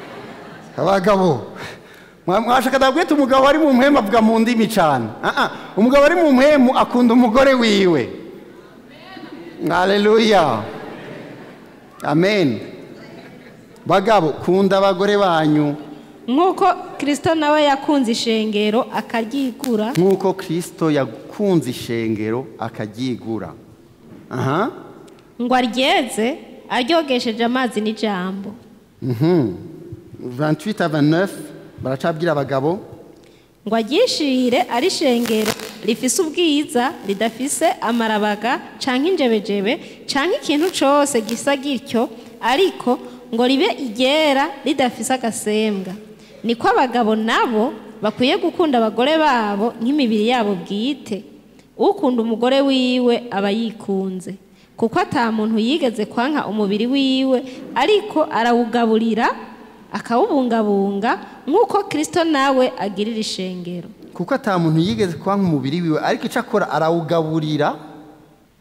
abagabo Mwa- mwashaka ndabwite umugabo ari mu mpwemu avuga mu ndimi cyane Ah, ah. umugabo ari mu mpwemu akunda umugore wiwe haleluya amen bagabo kunda abagore banyu nk'uko kirisito nawe yakunze ishengero akaryigura nk'uko kirisito yakunze ishengero akaryigura aha ngo aryeze aryogesheje amazi n'ijambo Mhm. 28 à 29 baracabwira abagabo ngo aryishire ari ishengero rifise ubwiza ridafise amarabaga canke injebejebe canke ikintu cose gisa gityo ariko ngo ribe iryera ridafise agasembwa niko abagabo nabo bakwiye gukunda abagore babo nk'imibiri yabo bwite ukunda umugore wiwe aba yikunze kuko ata muntu yigeze kwanka umubiri wiwe ariko arawugaburira akawubungabunga nk'uko kirisito nawe agirira ishengero kuko ata muntu yigeze kwanka umubiri wiwe ariko icyo akora arawugaburira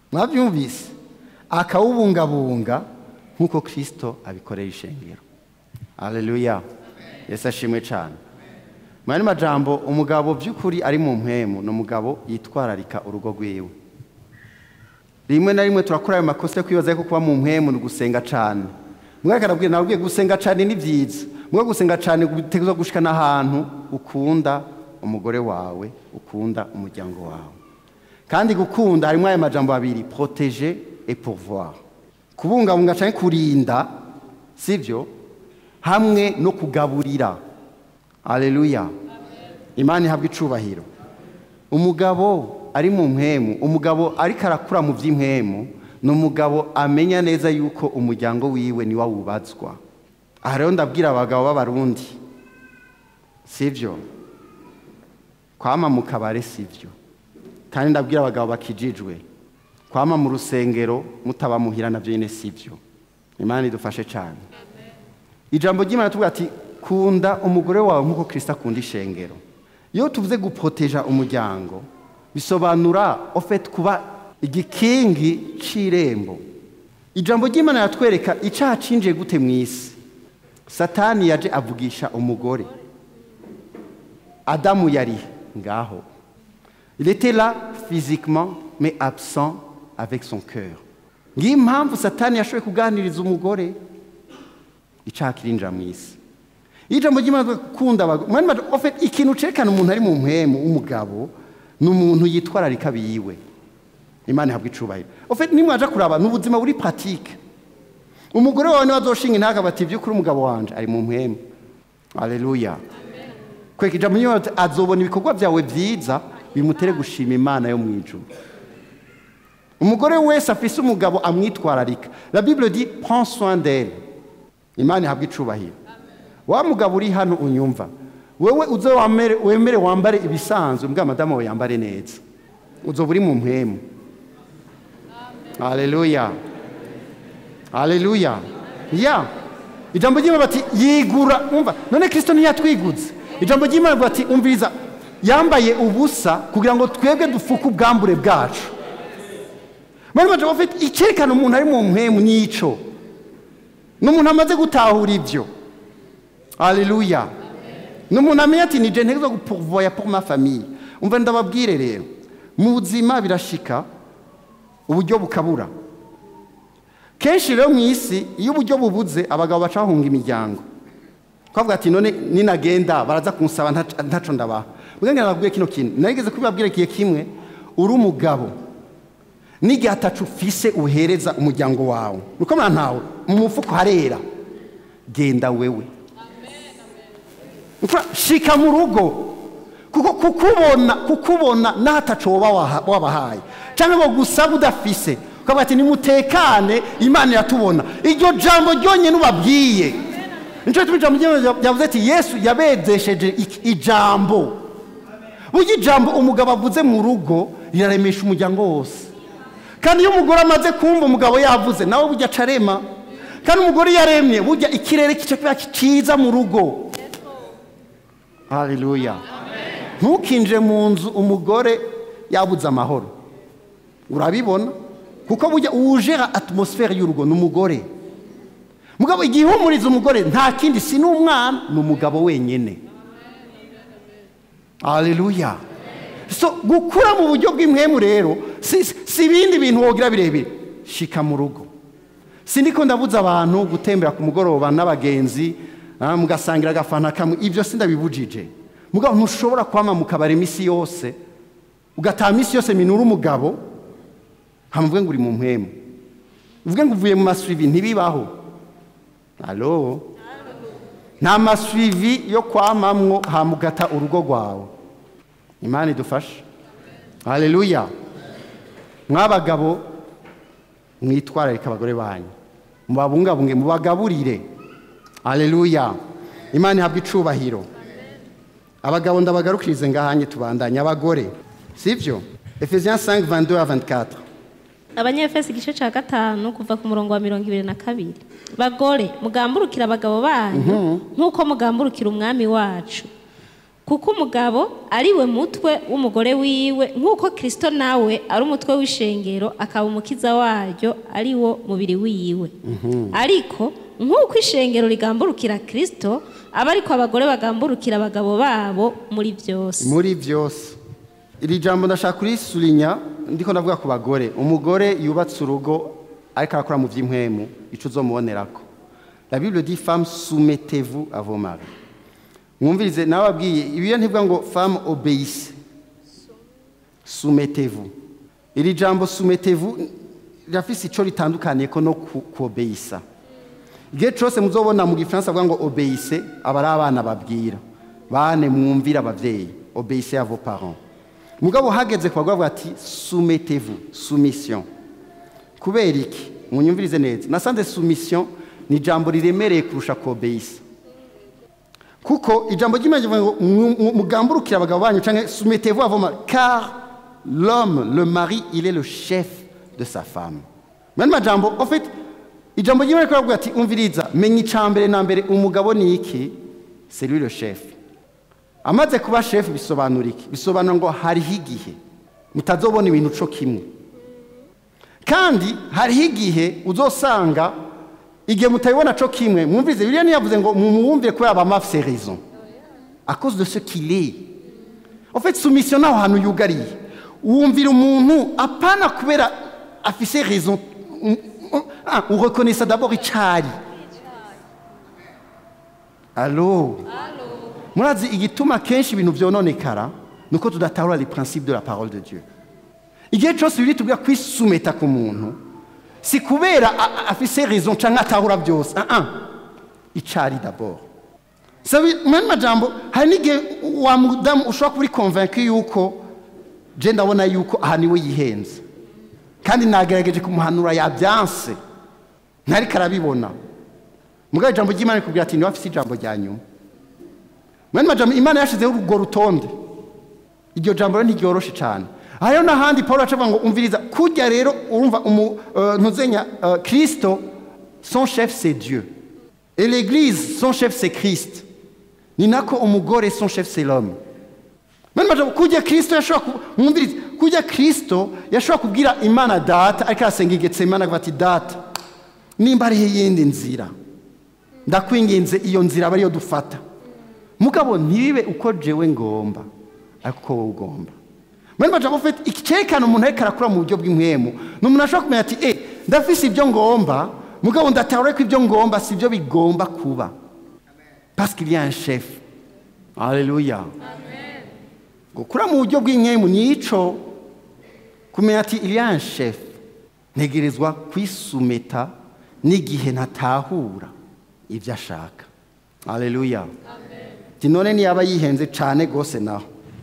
mwabyumvise akawubungabunga nk'uko kirisito abikorera ishengero aleluya yesu ashimwe cyane mu yandi majambo umugabo by'ukuri ari mu mpemu ni umugabo yitwararika urugo rwiwe rimwe na rimwe turakora ayo makosa yo kwibaza ko kuba mu mpemu ni ugusenga cyane mwaka arabwira nawe ubwiye gusenga cyane ni byiza mwe gusenga cyane biteguza gushika n'ahantu ukunda umugore wawe ukunda umuryango wawe kandi gukunda harimo aya majambo abiri protéger et pourvoir kubungabunga cyangwa kurinda sibyo hamwe no kugaburira aleluya imana ihabwa icubahiro umugabo ari mu mpemu umugabo ariko arakura mu by'impemu ni umugabo amenya neza yuko umuryango wiwe niwo awubazwa aha rero ndabwira abagabo b'abarundi sibyo kwama mu kabare sibyo kandi ndabwira abagabo bakijijwe kwama mu rusengero mutabamuhira nabyo nyine sibyo imana idufashe cyane ijambo ry'imana tuvuga ati kunda umugore wawe nk'uko kirisita akunda ishengero iyo tuvuze gupoteja umuryango bisobanura ofeti kuba igikingi cy'irembo ijambo ry'imana yatwereka icyaha cinjiye gute mu isi satani yaje avugisha umugore adamu yari ngaho il était là physiquement mais absent avec son cœur ngiyo impamvu satani yashoboye kuganiriza umugore icyaha kirinjira mu isi iyo ijambo ry'imana gukunda abagore ikintu cerekana umuntu ari mu mpemu w'umugabo ni umuntu yitwararika biyiwe imana ihabwa icubahiro ofeti nimwaje kuraba ni ubuzima buri patike umugore wawe niba azoshinga intaga bati by'ukuri umugabo wanje ari mu mpemu aleluya kweka ijambo ry'imana azobona ibikorwa byawe byiza bimutere gushima imana yo mu ijuru umugore wese afise umugabo amwitwararika la bible dit prends soin d'elle imana ihabwa icubahiro wa mugabo uri hano unyumva wewe uze wemere wambare ibisanzwe mbwa madamu wawe yambare neza uzoba uri mu mpemu aleluya aleluya ya ijambo ry'imana bati yigura umva none kirisito ntiyatwiguze ijambo ry'imana bati umviriza yambaye ubusa kugira ngo twebwe dufuke ubwambure bwacu muri majambo afite icyerekana umuntu ari mu mpemu n'ico ni umuntu amaze gutahura ibyo aleluya ni umuntu amenya ati ni jene zo gupuvoya pour ma famille umva ndababwire rero mu buzima birashika uburyo bukabura kenshi rero mu isi iyo uburyo bubuze abagabo baca bahunga imiryango twavuga ati none ninagenda baraza kunsaba ntaco ndabaha ubwenge nababwiye kino kintu narigeze kubibabwira igihe kimwe uri umugabo n'igihe atacu ufise uhereza umuryango wawe nuko ntawe mu mufuko harera genda wewe shika mu rugo kuko kukubona kukubona n'atacu woba wabahaye cyangwa ngo gusaba udafise ukavuga ati nimutekane imana iratubona iryo jambo ryonyine ubabwiye nicyo gituma ijambo ryavuze ati yesu yabedesheje ijambo burya ijambo umugabo avuze mu rugo riraremesha umuryango wose kandi iyo umugore amaze kumva umugabo yavuze nawe burya acarema kandi umugore iyo aremye burya ikirere kica kiba cyiza mu rugo haleluya ntukinjire mu nzu umugore yabuze amahoro urabibona kuko burya uwujera atmosfere y'urugo ni umugore mugabo igihe uhumuriza umugore nta kindi si n'umwana ni umugabo wenyine haleluya so gukura mu buryo bw'impwemu rero si ibindi bintu wogira birebire shika mu rugo sindiko ndabuza abantu gutembera ku mugoroba n'abagenzi mugasangira agafanta kamwe ibyo si ndabibujije mugabo ntushobora kwama mu kabari iminsi yose ugataha iminsi yose minura umugabo hamuvuge ngo uri mu mpemu uvuge ngo uvuye mu masuivi ntibibaho alo nta masuivi yo kwamamwo hamugata urugo rwawe imana idufashe haleluya mwabagabo mwitwararika abagore banyu mubabungabunge mubagaburire haleluya imana ihabwa icubahiro abagabo ndabagarukirize ngahanye tubandanye abagore sibyo efesiens 5 22 à 24 abanyefesi igice cya gatanu kuva ku murongo wa mirongo ibiri na kabiri bagore mugamburukira abagabo banyu nk'uko mugamburukira umwami wacu kuko umugabo ari we mutwe w'umugore wiwe nk'uko kirisito nawe ari umutwe w'ishengero akaba umukiza waryo ari wo mubiri wiwe ariko nk'uko ishengero rigamburukira kirisito aba ariko abagore bagamburukira abagabo babo muri byose muri byose iri jambo ndashaka kurisurinya ndiko ndavuga ku bagore umugore yubatse urugo ariko arakora mu by'impwemu icyo uzomubonerako la bible dit femme soumettez-vous à vos maris mwumvirize nababwiye ibiyo ntivuga ngo femme obéisse soumettez-vous iri jambo soumettez-vous rirafise ico ritandukaniye ko no ku- kuobeyisa igihe cyose muzobona mu gifaransa avuga ngo obeyise aba ari abana babwira bane mwumvire ababyeyi obeyise à vos parents mugabo hageze ku bagore avuga ati soumettez-vous soumission kubera iki munyumvirize neza nasanze soumission ni ijambo riremereye kurusha kuobeyisa kuko ijambo ry'imana rivuga ngo mu- mu- mugamburukire abagabo banyu cyangwa soumettez-vous à vos maris car l'homme le mari il est le chef de sa femme mwene majambo en fait ijambo ry'imana rikora rivuga ati umviriza menya icambere na mbere umugabo ni iki c'est lui le chef amaze kuba chef bisobanura iki bisobanura ngo hariho igihe mutazobona ibintu co kimwe kandi hariho igihe uzosanga igihe mutabibona co kimwe mwumvirize bibiliya ntiyavuze ngo mumwumvire kubera aba mafise raison à cause de ce qu'il est en fait soumission naho hantu yugariye wumvira umuntu apana kubera afise raison Ah, ureconnaissa d'abord icari allo murazi igituma kenshi ibintu vyononekara nuko tudatahura les principes de la parole de dieu igihe cyose biri tubwira kwisumeta ku muntu si kubera a- a- afise raison canke atahura byose ah ah icari d'abord sabi mwene majambo hari n'igihe wa mudamu ushobora kuba uri convaincu yuko je ndabona yuko aha niwe yihenze kandi nagerageje kumuhanura yabyanse ntariko arabibona mugabo ijambo ry'imana rikubwira ati niwe afise ijambo rya nyuma mwene majambo imana yashizeho urwo rutonde iryo jambo rero ntiryoroshe cyane hariho n'ahandi paul acavuga ngo umviriza kurya rero urumva umu uh, ntuzenya uh, kristo son chef c'est dieu et l'église son chef c'est christ ni nako umugore son chef c'est l'homme Mwene majambo kurya kristo yashobora ku- mwumvirize kurya kristo yashobora kubwira imana data ariko arasenga igetsemana avuga ati data nimba ariho iyindi nzira ndakwinginze iyo nzira aba ariyo dufata mugabo ntibibe uko jewe ngomba ariko uko wowe ugomba mwene majambo ufite icyerekana umuntu ariko arakura mu buryo bw'impwemu ni umuntu ashobora kumenya ati eh ndafise ibyo ngomba mugabo ndatahura ko ibyo ngomba si byo bigomba kuba parce qu'il y a un chef alléluia gukura mu buryo bw'inkemu ni ico kumenya ati il y a un chef ntegerezwa kwisumeta n'igihe ntatahura ibyo ashaka alléluia ati none niyaba yihenze cyane rwose naho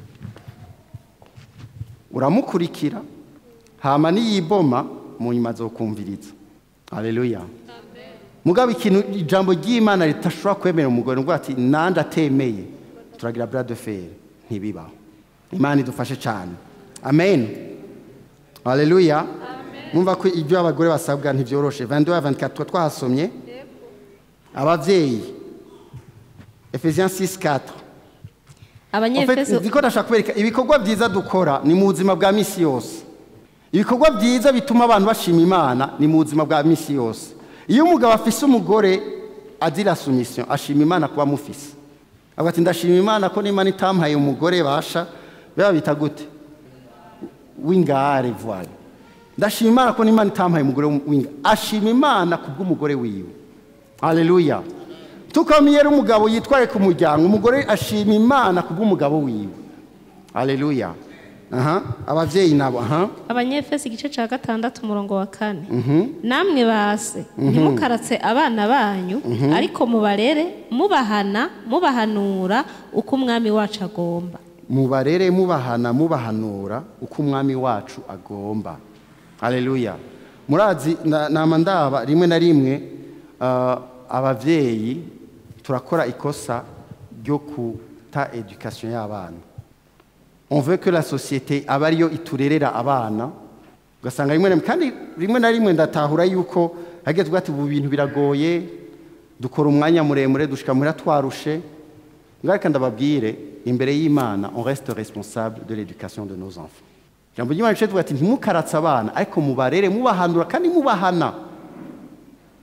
uramukurikira hama niyiboma mu nyuma azokumviriza alléluia mugabo ikintu ijambo ry'imana ritashobora kwemera umugore ngo ati nandi atemeye turagira bras de fer ntibibaho imana idufashe cyane amen haleluya mwumva ko ibyo abagore basabwa ntibyoroshe 22 à 24 twahasomye ababyeyi Ephesiens 6 4 En fait, abanyefeso nziko ndashaka kubereka ibikorwa byiza dukora ni mu buzima bwa misi yose ibikorwa byiza bituma abantu bashima imana ni mu buzima bwa misi yose iyo umugabo afise umugore agira soumission ashima imana kuba amufise avuga ati ndashima imana ko n'imana itampaye umugore basha biba bita gute w'ingare voile ndashima imana ko n'imana itampaye umugore w'ingare ashima imana kubw'umugore wiwe haleluya tukamye rero umugabo yitwaye ku muryango umugore ashima imana kubw'umugabo wiwe haleluya aha abavyeyi nabo aha abanyefeso igice cya gatandatu umurongo wa kane namwe base ntimukaratse abana banyu ariko mubarere mubahana mubahanura uko umwami wacu agomba mubarere mubahana mubahanura uko umwami wacu agomba haleluya murazi na- nama ndaba rimwe na rimwe ah, abavyeyi turakora ikosa ryo kuta education y'abana on veut que la société aba ariyo iturerera abana ugasanga rimwe na rimwe kandi rimwe na rimwe ndatahura yuko hagezwe ati ubu bintu biragoye dukora umwanya muremure dushika muhira twarushe ngareka ndababwire imbere y'imana on reste responsable de l'éducation de nos enfants ijambo ry'imana rice tuvuga ati ntimukaratse abana ariko mubarere mubahanura kandi mubahana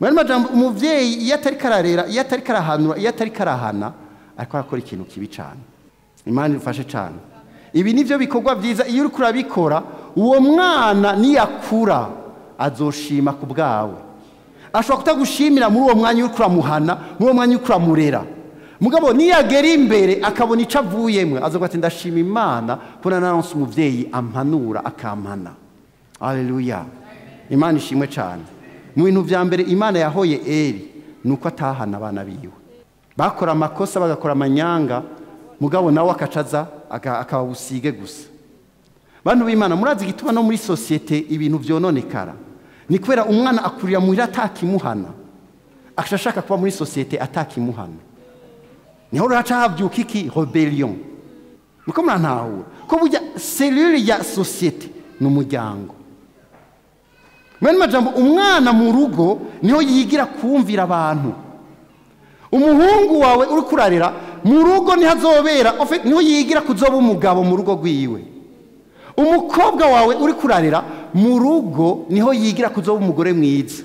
muri majambo umuvyeyi iyo atari kararera iyo atari karahanura iyo atari karahana ariko arakora ikintu kibi cyane imana ifashe cyane ibi nivyo bikorwa byiza iyo uriko urabikora uwo mwana niyakura azoshima ku bwawe ashobora kutagushimira muri uwo mwanya uriko uramuhana muri uwo mwanya uriko uramurera mugabo niyagera imbere akabona icyo avuyemwe azoga ati ndashima imana kubona naronse umuvyeyi ampanura akampana aleluya imana ishimwe cyane mu bintu vya mbere imana yahoye eri ni uko atahana abana biwe bakora amakosa bagakora amanyanga mugabo nawe akacaza akaba busige gusa bantu b'imana murazi igituma no muri sosiyete ibintu vyononekara ni kubera umwana akurira muhira atakimuhana akaca ashaka kuba muri sosiyete atakimuhana niho ruraca havyuka iki rebellion muko murantahura ko burya selule ya sosiyete ni umuryango mwene majambo umwana mu rugo niho yigira kumvira abantu umuhungu wawe uri kurarira mu rugo niho azobera niho yigira kuzoba umugabo mu rugo rwiwe umukobwa wawe uri kurarira mu rugo niho yigira kuzoba umugore mwiza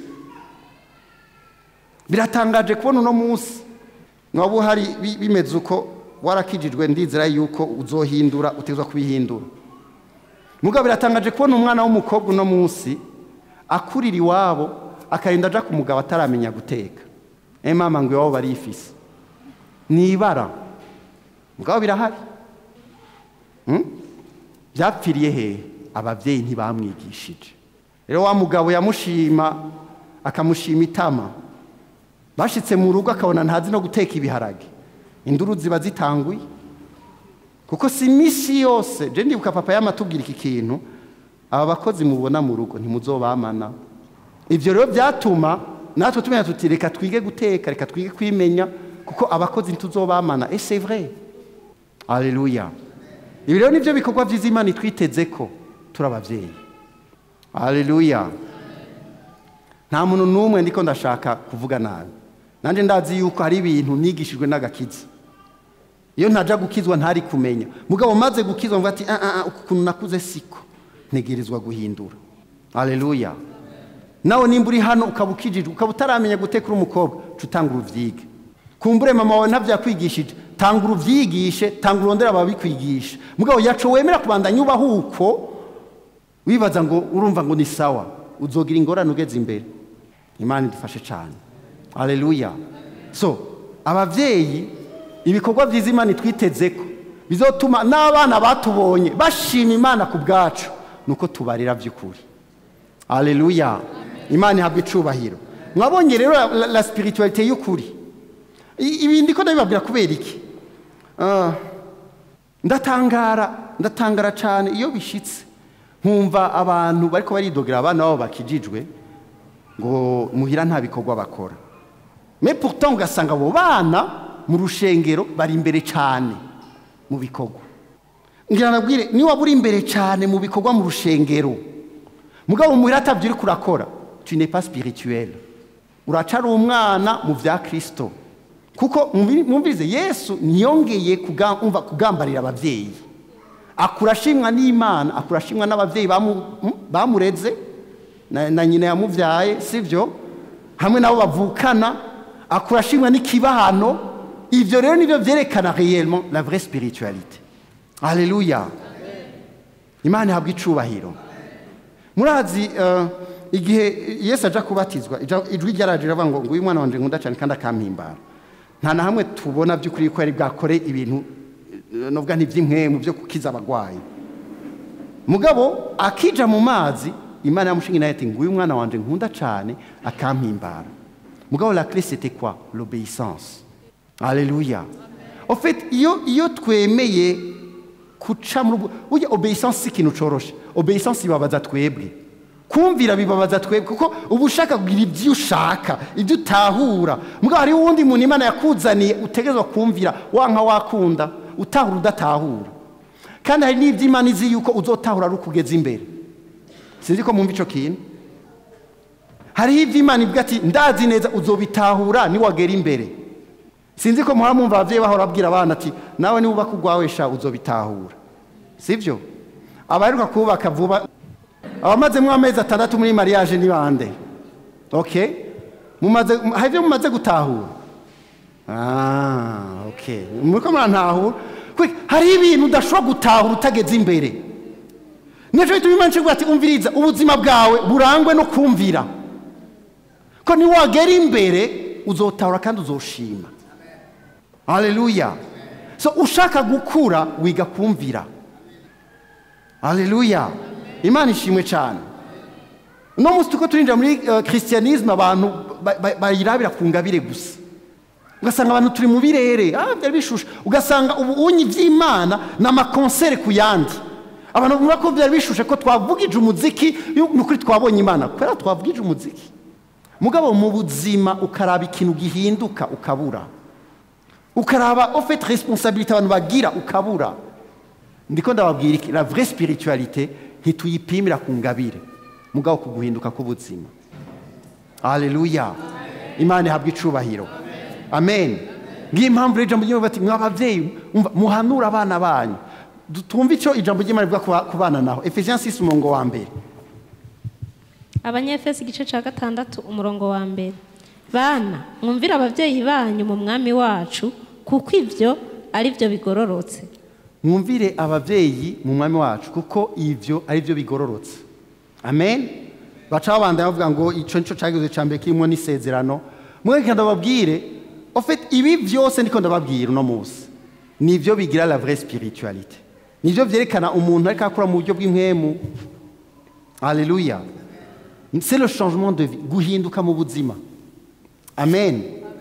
biratangaje kubona uno munsi mwaba uhari bimeze uko warakijijwe ndizera yuko uzohindura utezwa kubihindura mugabo biratangaje kubona umwana w'umukobwa uno munsi akurira iwabo akarinda aja ku mugabo ataramenya guteka e mama ngo iwabo barifise ni ibara mugabo birahari byapfiriye hehe ababyeyi ntibamwigishije rero wa mugabo yamushima akamushima itama bashitse mu rugo akabona ntazi no guteka ibiharage induru ziba zitanguye kuko si iminsi yose je ndibuka papa yamatubwira iki kintu aba bakozi mubona mu rugo ntimuzobamana ibyo rero byatuma natwe tumenya tuti reka twige guteka reka twige kwimenya kuko abakozi ntituzobamana et c'est vrai aleluya ibi rero nibyo bikorwa byiza imana itwiteze ko turi ababyeyi aleluya nta muntu n'umwe ndiko ndashaka kuvuga nabi nanjye ndazi yuko hari ibintu nigishijwe n'agakiza iyo ntajya gukizwa ntari kumenya mugabo maze gukizwa mvuga ati ukuntu nakuze siko ntegerezwa guhindura aleluya nawe nimba uri hano ukaba ukijijwe ukaba utaramenya guteka uri umukobwa ca utanga uruvyige kumbure mama wawe ntabyakwigishije tanga uruvyigishe tanga urondera ababikwigisha mugabo yaco wemera kubandanya ubaho uko wibaza ngo urumva ngo ni sawa uzogira ingorane ugeze imbere imana idufashe cyane aleluya so abavyeyi ibikorwa byiza imana itwiteze ko bizotuma n'abana batubonye bashima imana ku bwacu nuko tubarira by'ukuri aleluya imana ihabwa icubahiro mwabonye rero la, la spiritualité y'ukuri ibi ndiko ndabibabwira kubera iki ndatangara ndatangara cyane iyo bishitse nkumva abantu bariko baridogera abana babo bakijijwe ngo muhira nta bikorwa bakora me pourtant ugasanga abo bana mu rushengero bari imbere cyane mu bikorwa ngira nabwire niba uri imbere cyane mu bikorwa mu rushengero mugabo muhira atabyo uri kurakora tu n'es pas spirituel uracara umwana mu bya kirisito kuko mwumvirize yesu ntiyongeye kugambarira ababyeyi akura ashimwa n'imana akura ashimwa n'ababyeyi bamureze na nyina yamubyaye sibyo hamwe nabo bavukana akura ashimwa n'ikibahano ibyo rero nibyo byerekana réellement la vraie spiritualité aleluya imana ihabwa icubahiro murazi igihe yesu aja kubatizwa ijwi ryaraje riravuga ngo nguyu mwana wanje nkunda cyane kandi akampimbara nta na hamwe tubona by'ukuri ko yari bwakore ibintu novuga ntiby'inkemu byo kukiza abagwayi mugabo akija mu mazi imana yamushinga nayo ati nguyu mwana wanje nkunda cyane akampimbara mugabo la clé c'était quoi l'obéissance alléluia en fait iyo iyo twemeye kuca muri burya obéissance si ikintu coroshe obéissance ibabaza twebwe kumvira bibabaza twebwe kuko uba ushaka kugira ibyo ushaka ibyo utahura mugabo hariho uwundi muntu imana yakuzaniye utegerezwa kumvira wanka wakunda utahura udatahura kandi hari n'ibyo imana izi yuko uzotahura ari ukugeza imbere sinzi ko mwumva icyo kintu hariho ibyo imana ivuga ati ndazi neza uzobitahura niwagera imbere sinzi ko muhora mwumva ababyeyi bahora babwira abana ati nawe niba ubaka urwawe sha uzobitahura sibyo abaheruka kubaka vuba abamazemo amezi atandatu muri mariage ni bande ok mumaze hari ibyo mumaze gutahura ah okay muriko murantahura Kwe, hari ibintu udashobora gutahura utageze imbere nico bituma imana icyo ati umviriza ubuzima bwawe burangwe no kumvira ko niwagera imbere uzotahura kandi uzoshima haleluya so ushaka gukura wiga kumvira haleluya imana ishimwe cyane uno munsi tuko turinjira muri uh, christianisme abantu ba- ba- bayirabira ku ngabire gusa ugasanga abantu turi mu birere ah, byari bishushe ugasanga ubunyi by'imana ni amakonsere ku yandi abantu bumva ko byari bishushe ko twavugije umuziki yo- ni ukuri twabonye imana kubera twavugije umuziki mugabo mu buzima ukaraba ikintu gihinduka ukabura ukaraba ofete responsabilité abantu bagira ukabura ndiko ndababwira iki la vraie spiritualité ntituyipimira ku ngabire mugabo ku guhinduka k'ubuzima haleluya imana ihabwa icubahiro amen ngiyo impamvu rero ijambo ry'imana bati mwabavyeyi umva, muhanure abana banyu Du- twumve icyo ijambo ry'imana rivuga ku ba- ku bana naho efesiens 6 umurongo wa mbere abanyefesi igice cya gatandatu umurongo wa mbere bana mwumvire ababyeyi banyu mu mwami wacu kuko ibyo ari byo bigororotse mwumvire abavyeyi mu mwami wacu kuko ivyo ari byo bigororotse amen baca babandanya bavuga ngo ico nico cagize ca mbere kirimo n'isezerano mweka ndababwire en fait ibi vyose ndiko ndababwira uno munsi nivyo bigira la vraie spiritualité nivyo vyerekana umuntu ariko akora mu buryo bw'impwemu Alléluia. C'est le changement de vie, guhinduka mu buzima. Amen.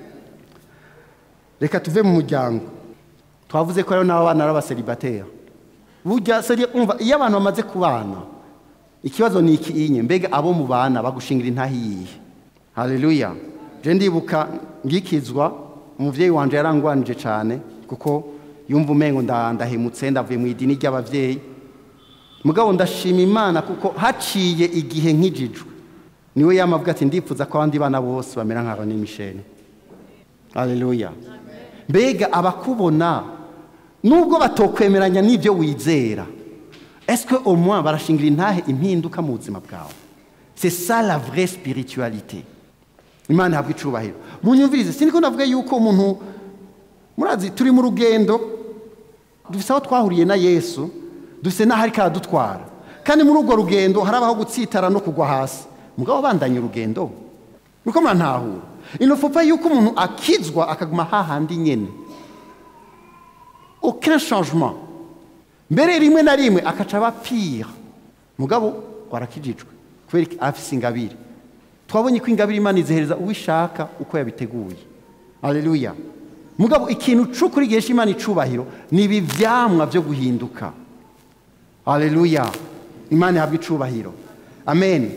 Reka tuve mu muryango. Twavuze ko rero n'abana ari abaselibateri. Burya seri umva iyo abantu bamaze kubana ikibazo ni iki inye mbega abo mu bana bagushingira intahiye. Haleluya. Je ndibuka ngikizwa umuvyeyi wanje yarangwanije cyane kuko yumva umengo nda- ndahemutse ndavuye mu idini ry'abavyeyi mugabo ndashima imana kuko haciye igihe nk'ijijwe niwe yamavuga ati ndifuza ko abandi bana bose bamera nk'aba ni misheni haleluya mbega abakubona nubwo batokwemeranya n'ibyo wizera est-ce au moins barashingira intahe impinduka mu buzima bwawe c'est ça la vraie spiritualité imana ihabwa icubahiro munyumvirize siniko navuga yuko umuntu murazi turi mu rugendo dufise aho twahuriye na yesu dufise n'aho ariko aradutwara kandi muri urwo rugendo harabaho gutsitara no kugwa hasi mugabo bandanye urugendo niko murantahura inofopa yuko umuntu akizwa akaguma hahandi nyene aucun changement mbere rimwe na rimwe akaca aba pire mugabo warakijijwe kubera iki? afise ingabire twabonye ko ingabire imana izihereza uwishaka uko yabiteguye haleluya mugabo ikintu c'ukuri gihesha imana icubahiro ni ibi vyamwa vyo guhinduka haleluya imana ihabwa icubahiro amen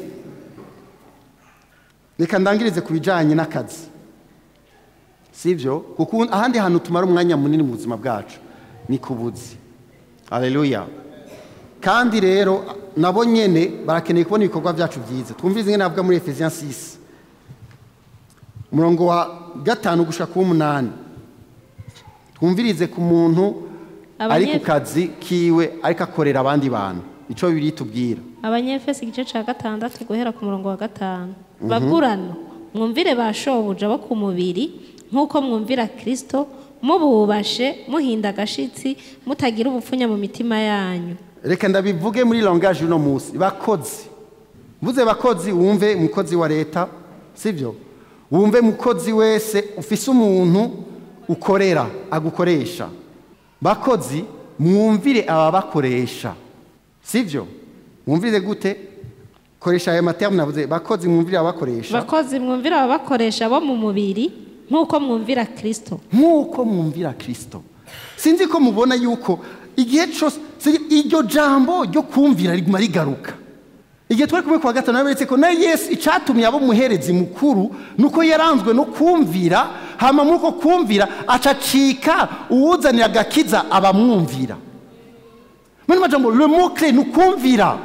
reka ndangirize ku bijanye n'akazi sivyo kuko ahandi hantu tumara umwanya munini mu buzima bwacu ni ku buzi haleluya kandi rero nabo nyene barakeneye kubona ibikorwa byacu byiza twumvirize ingene navuga muri efesiens 6 umurongo wa gatanu gushika ku w'umunani twumvirize ku muntu ari ku Abanyef- kazi kiwe ariko akorera abandi bantu ico bibiri tubwira abanyefesi igice cya gatandatu guhera ku murongo wa gatanu bagurano mwumvire ba shobuja bo ku mubiri nk'uko mwumvira kirisito mububashe muhinda agashitsi mutagira ubupfunya mu mitima yanyu reka ndabivuge muri langage uno munsi bakozi mvuze bakozi wumve umukozi wa leta sibyo wumve mukozi wese ufise umuntu ukorera agukoresha bakozi mwumvire ababakoresha sibyo mwumvire gute koresha aya materme navuze bakozi mwumvire ababakoresha bakozi mwumvire ababakoresha bo mu mubiri nk'uko mwumvira kirisito nk'uko mwumvira kirisito sinzi ko mubona yuko igihe cyose si- iryo jambo ryo kumvira riguma rigaruka igihe twari kumwe kwa gatanu naberetse ko na yesu icyatumye abo muherezi mukuru ni uko yaranzwe no kumvira hama muri uko kumvira acacika uwuzanira agakiza abamwumvira muri majambo le mot clé ni ukumvira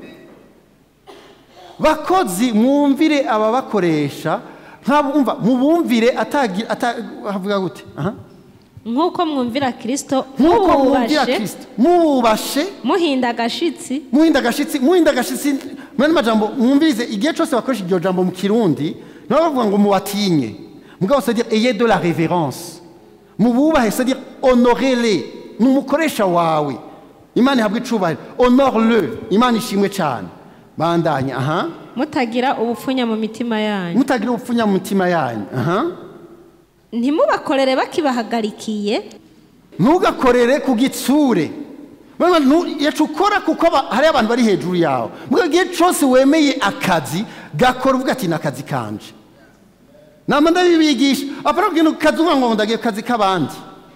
bakozi mwumvire ababakoresha nk'abumva mubumvire atagira ata- havuga gute aha nk'uko mwumvira kirisito nk'uko mwumvira mububashe kirisito mubashe muhinda agashitsi muhinda agashitsi muhinda agashitsi muri majambo mwumvirize igihe cyose bakoresha iryo jambo mu kirundi nabo bavuga ngo mubatinye mugabo c'est-à-dire ayez de la révérence mububahe c'est-à-dire honorez-les ni umukoresha wawe imana ihabwa icubahiro honore le imana ishimwe cyane bandanye aha mutagira ubupfunya mu mitima yanyu mutagira ubupfunya mu mitima yanyu aha ntimubakorere bakibahagarikiye ntugakorere ku gitsure Bana, nu- yacu ukora kuko aba- hariho abantu bari hejuru yawe mu gihe cyose wemeye akazi gakora uvuga ati ni akazi kanje nama ndabibigisha apara kubwira akazi uvuga ngo ndagiye ku kazi k'abandi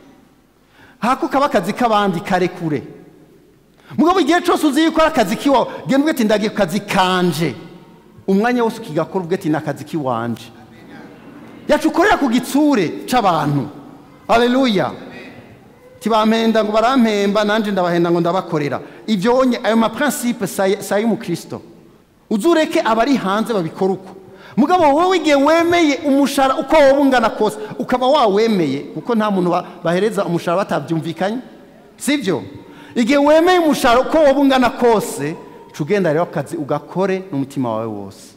hako kaba akazi k'abandi karekure mugabo igihe cyose uzi yuko ari akazi k'iwawe genda uvuga ati ndagiye ku kazi kanje umwanya wose ukigakora uvuga ati ni akazi k'iwanje yacu ukorera ku gitsure c'abantu haleluya tibampenda ngo barampemba nanje ndabahenda ngo ndabakorera ivyo onye ayo maprincipe si ay'umukristo uzureke abari hanze babikora uko mugabo wowe igihe wemeye umushara uko wowe ungana kose ukaba wawemeye kuko nta muntu ba- bahereza umushara batabyumvikanye sibyo igihe wemeye umushara uko wowe ungana kose ca ugenda rero akazi ugakore n'umutima wawe wose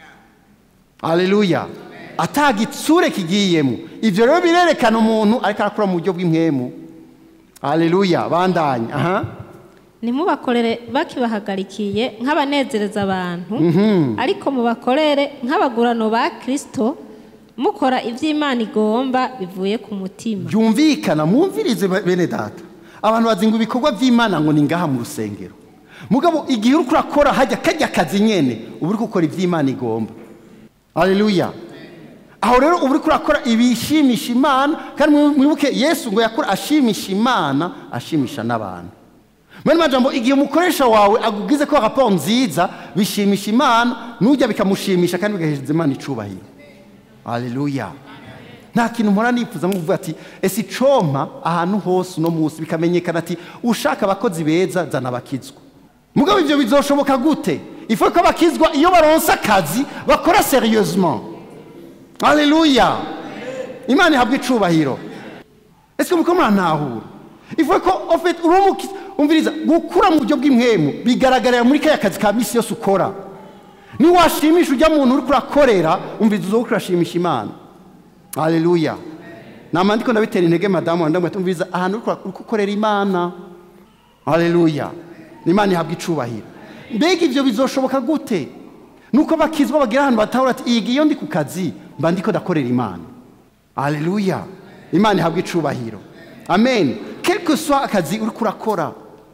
Haleluya. Atagitsure kigiyemo. Ivyo rero birerekana umuntu ariko arakora mu buryo bw'impwemu. Haleluya. Bandanye. Aha. ntimubakorere bakibahagarikiye nk'abanezereza abantu ariko mubakorere nk'abagurano ba kirisito mukora iby'imana igomba bivuye ku mutima Byumvikana mwumvirize be- bene data. Abantu bazinga ibikorwa by'Imana ngo ni ngaha mu rusengero. Mugabo igihe uri kurakora hajya kajya kazi nyene uba uri gukora iby'Imana igomba. Haleluya. Aho rero uba uri kurakora ibishimisha Imana kandi mwibuke Yesu ngo yakora ashimisha Imana ashimisha n'abantu. Mwene majambo igihe umukoresha wawe agugize ko raporo nziza bishimisha Imana nujya bikamushimisha kandi bigaheza Imana icubahiro. Haleluya. Nta kintu mpora nifuza nko kuvuga ati ese icompa ahantu hose uno munsi bikamenyekana ati ushaka abakozi beza zana abakizwa. Mugabo ivyo bizoshoboka gute? Ifu ko abakizwa iyo baronse akazi bakora serieusement. Haleluya. Imana ihabwa icubahiro. Ese muko murantahura? Ifu ko ofet urumuki umviriza gukura mu buryo bw'impwemu bigaragarira muri kaya kazi ka misi yose ukora. Ni washimisha ujya muntu uri kurakorera umviriza uzo kurashimisha Imana. Haleluya. Nama ndiko ndabitera intege madamu wanda mwete umviriza ahantu uri kura- uri gukorera Imana. Haleluya. Imana ihabwa icubahiro. Mbega ivyo bizoshoboka gute? Nuko bakizwa bagira ahantu batahura ati iyi iyo ndi ku kazi mba ndiko ndakorera Imana. Haleluya. Imana ihabwa icubahiro. Amen. Quelque soit akazi uri kurakora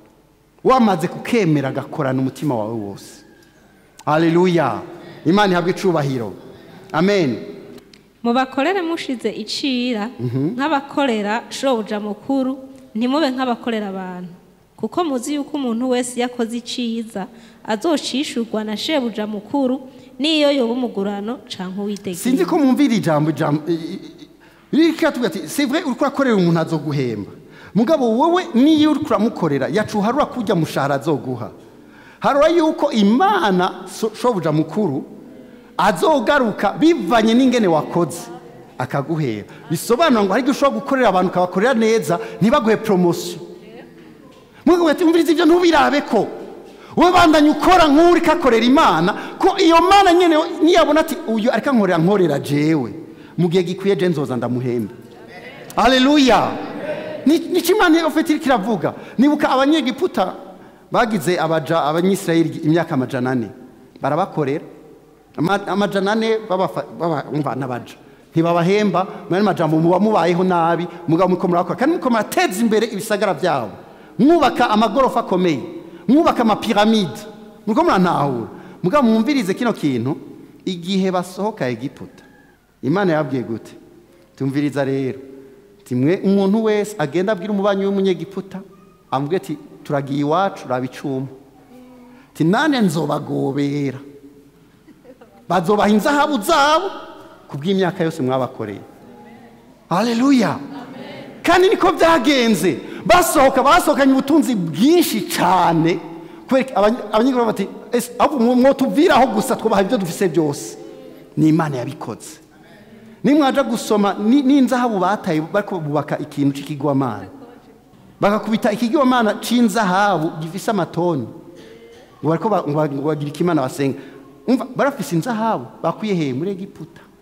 wamaze kukemera agakorana umutima wawe wose. Haleluya. Imana ihabwa icubahiro. Amen. mubakorere mushize icira nk'abakorera shobuja mukuru ntimube nk'abakorera abantu kuko muzi yuko umuntu wese iyo akoze iciza azocishurwa na shebuja mukuru n'iyo yoba umugurano canke uwitegeye sinzi ko mwumvira ijambo ijambo rika tuvuga ati c'est vrai uri kurakorera umuntu azoguhemba mugabo wowe niyo uri kuramukorera yacu harura kujya mushahara azoguha harura yuko imana so- shobuja mukuru azogaruka bivanye n'ingene wakoze akaguhera bisobanura ngo hari igihe ushobora gukorera abantu ukabakorera neza ntibaguhe promotion mugabo ati umviriza ibyo ntubirabe ko wowe bandanye ukora nk'uri kakorera imana ko iyo mana nyene niyabona ati uyu ariko ankorera nkorera jewe mu gihe gikwiye je nzoza ndamuhembe haleluya nicyo imana ofite iriko iravuga nibuka abanyegiputa bagize abaja abanyisirayeli imyaka amajana ane barabakorera Ama- amajana ane babafa- baba- umva n'abaja ntibabahemba mwene majambo muba mubayeho nabi mugabo muko murakora kandi muko murateza imbere ibisagara byabo mwubaka amagorofa akomeye mwubaka amapiramide muko murantahura mugabo mwumvirize kino kintu igihe basohoka egiputa imana yabwiye gute tumviriza rero timwe umuntu wese agenda abwira umubanyi w'umunyegiputa amubwira ati turagiye iwacu raba icuma ti nane nzobagobera bazobaha inzahabu zabo ku bw'imyaka yose mwabakoreye haleluya kandi niko byagenze basohoka basohokanye ubutunzi bwinshi cyane kubera abany- abanyagihugu bati ese ahubwo mwotubviraho gusa twubaha ibyo dufise byose ni imana yabikoze nimwaja gusoma ni- n'inzahabu bataye bariko bubaka ikintu c'ikigwamana bakakubita ikigwamana c'inzahabu gifise amatoni ngo bariko ba- ngo ba- ngo bagira ikimana basenga umva barafise inzahabu bakuye he muri egiputa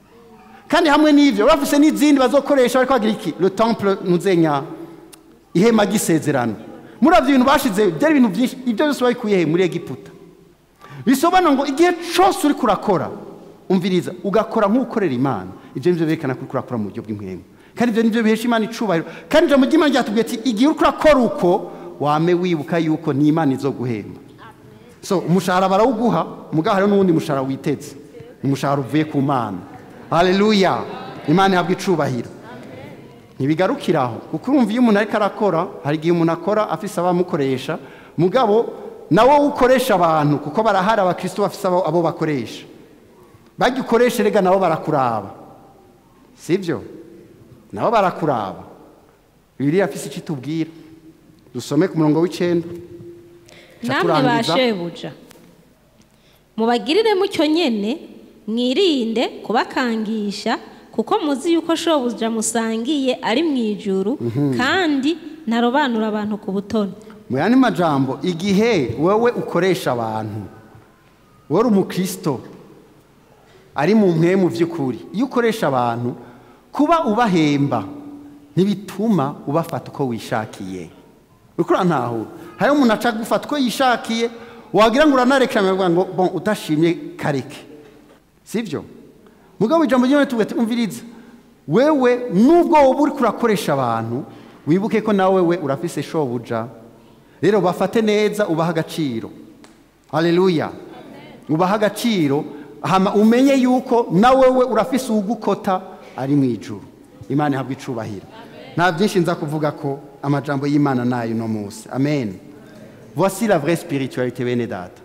kandi hamwe n'ibyo bafise n'izindi bazokoresha bari kwagira iki le temple nuzenya ihema ry'isezerano muri ibyo bintu bashize byari ibintu byinshi ibyo byose babikuye he muri egiputa bisobanura ngo igihe cyose uri kurakora umviriza ugakora nk'ukorera imana ibyo nibyo berekana ko uri kurakora mu buryo bw'impwemu kandi ibyo nibyo bihesha imana icubahiro kandi ijambo ry'imana ryatubwiye ati igihe uri kurakora uko wame wibuka yuko ni imana izo guhemba so umushahara barawuguha mugabo hariho n'uwundi mushahara witeze ni umushahara uvuye ku mana haleluya imana ihabwa icubahiro ntibigarukira aho kuko urumva iyo umuntu ariko arakora hari igihe umuntu akora afise abamukoresha mugabo nawo ukoresha abantu kuko barahari abakristo bafise abo abo bakoresha bajya ukoresha rega nabo barakuraba sibyo nabo barakuraba bibiliya afise icyo itubwira dusome ku murongo w'icenda Ca namwe ba turangiza. shebuja mubagirire mucyo nyene mwirinde kubakangisha kuko muzi yuko shobuja musangiye ari mu ijuru kandi ntarobanura abantu ku butoni mu yandi majambo igihe wowe ukoresha abantu wowe uri umukristo ari mu mpemu by'ukuri iyo ukoresha abantu kuba ubahemba ntibituma ubafata uko wishakiye ukura ntaho hariho umuntu aca gufata uko yishakiye wagira ngo uranarekera ngo ngo bon utashimye kareke sibyo mugabo ijambo ry'imana tuvuga ati umviriza wewe nubwo wowe uri kurakoresha abantu wibuke ko nawe we urafise shobuja rero bafate neza ubaha agaciro haleluya ubaha agaciro hama umenye yuko nawe we urafise uwugukota ari mu ijuru imana ihabwa icubahiro nta byinshi nza kuvuga ko amajambo y'imana nayo uno munsi amen voici la vraie spiritualité bene data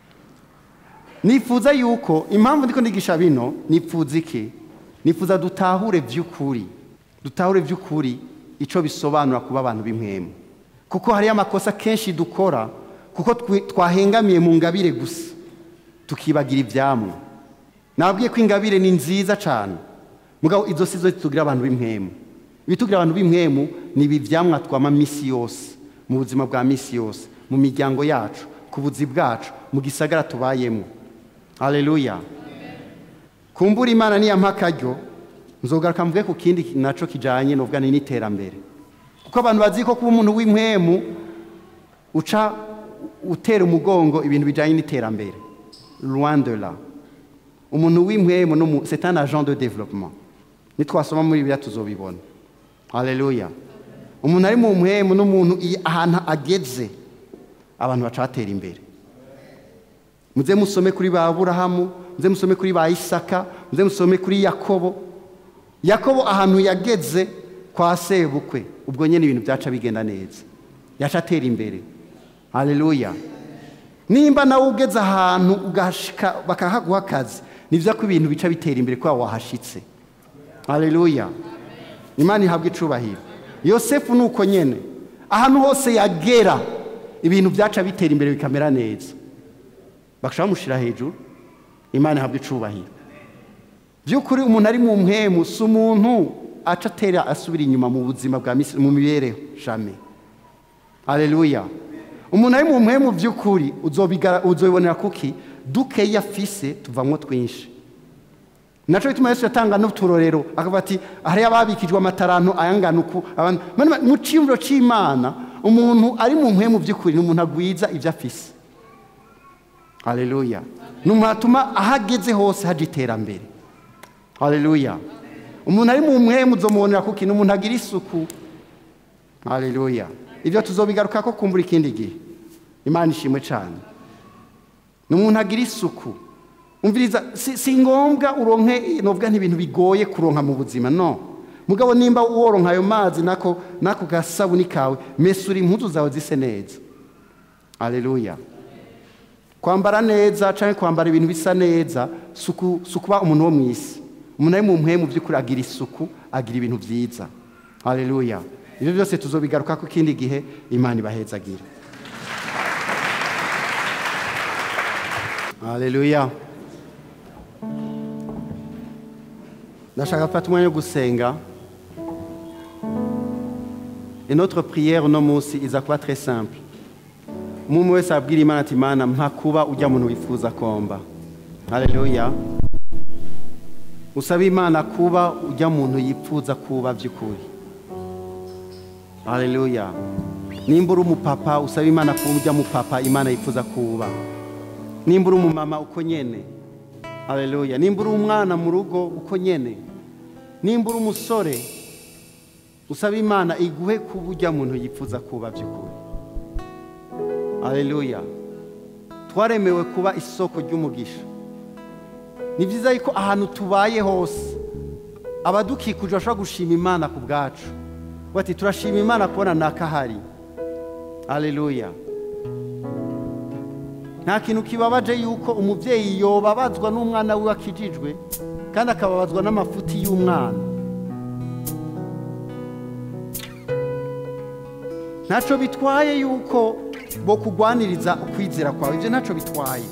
nifuza yuko impamvu ndiko ndigisha bino nifuza iki nifuza dutahure by'ukuri dutahure by'ukuri icyo bisobanura kuba abantu b'impwemu kuko hariyo amakosa kenshi dukora kuko twi- twahengamiye mu ngabire gusa tukibagira ibyamwe nabwiye ko ingabire ni nziza cyane mugabo izo si zo zitugira abantu b'impwemu ibitugira abantu b'impwemu ni ibi byamwa twama misi yose mu buzima bwa misi yose mu miryango yacu ku buzi bwacu mu gisagara tubayemo haleluya kumbura imana niyampa akaryo nzogaruka mvuge ku kindi naco kijanye novuga ni n'iterambere kuko abantu bazi ko kuba umuntu w'impwemu uca utera umugongo ibintu bijanye n'iterambere loin de là umuntu w'impwemu n'umu- c'est un agent de développement nitwasoma muri bibiliya tuzobibona haleluya umuntu ari mu mpwemu n'umuntu iyo ahantu ageze abantu baca batera imbere muze musome kuri ba burahamu muze musome kuri ba isaka muze musome kuri yakobo yakobo ahantu yageze kwa sebukwe ubwo nyine ibintu byaca bigenda neza yaca atera imbere haleluya nimba nawe ugeze ahantu ugashika bakahaguha akazi ni byiza ko ibintu bica bitera imbere kubera wahashitse haleluya imana ihabwa icubahiro yosefu ni uko nyine ahantu hose yagera ibintu byaca bitera imbere bikamera neza bakashaka bamushyira hejuru imana ihabwa icubahiro by'ukuri umuntu ari mu mpemu si umuntu aca atera asubira inyuma mu buzima bwa misi mu mibereho jame haleluya umuntu ari mu mpemu by'ukuri uzobigara- uzobibonera kuki dukeya afise tuvamwo twinshi naco bituma yesu yatanga n'uturorero akavuga ati hariyo ababikijwe amataranto ayangana uku abandi Mani- mu ciyumviro c'imana umuntu ari mu mpemu by'ukuri ni umuntu agwiza ibyo afise haleluya ni umuntu atuma aho ageze hose haja iterambere haleluya umuntu ari mu mpemu uzomubonera kuki ni umuntu agira isuku haleluya ibyo tuzobigaruka ko kumbura ikindi gihe imana ishimwe cyane ni umuntu agira isuku umviriza si, si ngombwa uronke novuga nk'ibintu bigoye kuronka mu buzima no mugabo nimba woronka ayo mazi nako nako gasabuni kawe mesura impuzu zawe zise neza haleluya kwambara neza cyangwa kwambara ibintu bisa neza si uku- si ukuba umuntu wo mu isi umuntu ari mu mpemu by'ukuri agira isuku agira ibintu byiza haleluya ibyo byose tuzobigaruka ko ikindi gihe imana ibahezagire haleluya ndashaka gufata umwanya wo gusenga et notre prière uno munsi iza kuba très simple umuntu wese abwira imana ati imana mpa kuba ujya muntu wifuza komba haleluya usaba imana kuba ujya muntu yipfuza kuba by'ukuri haleluya nimba uri umupapa usaba imana kuba ujya mu papa imana yifuza kuba nimba uri umumama uko nyene haleluya nimba uri umwana mu rugo uko nyene nimba uri umusore usaba imana iguhe kuba ujya muntu yifuza kuba by'ukuri haleluya twaremewe kuba isoko ry'umugisha ni byiza yuko ahantu tubaye hose abadukikuje bashobora gushima imana ku bwacu bati turashima imana kubona nakahari haleluya nta kintu kibabaje yuko umubyeyi yobabazwa n'umwana we akijijwe kandi akababazwa n'amafuti y'umwana ntacyo bitwaye yuko bo kugwaniriza ukwizera kwawe ibyo ntacyo bitwaye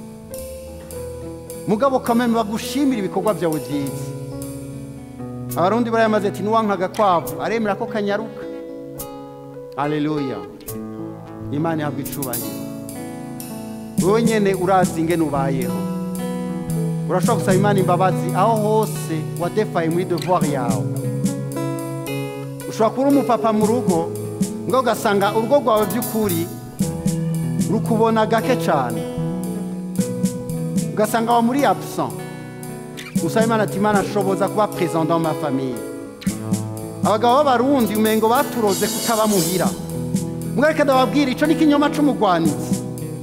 mugabo kameme bagushimira ibikorwa byawe byiza abarundi barayamaze ati nuwankaga kwavu aremera ko kanyaruka haleluya imana ihabwa icubahiro wowe nyene urazi ingene ubayeho urashobora gusaba imana imbabazi aho hose wadefaye muri devoir yawe ushobora kuba uri umupapa mu rugo ngo ugasanga urugo rwawe by'ukuri rukubona gake cyane ugasanga wa muri absent usaba imana ati imana ashoboza kuba présent dans ma famille abagabo b'abarundi umengo baturoze kutaba muhira mwareka ndababwira ico ni ikinyoma c'umugwanitsi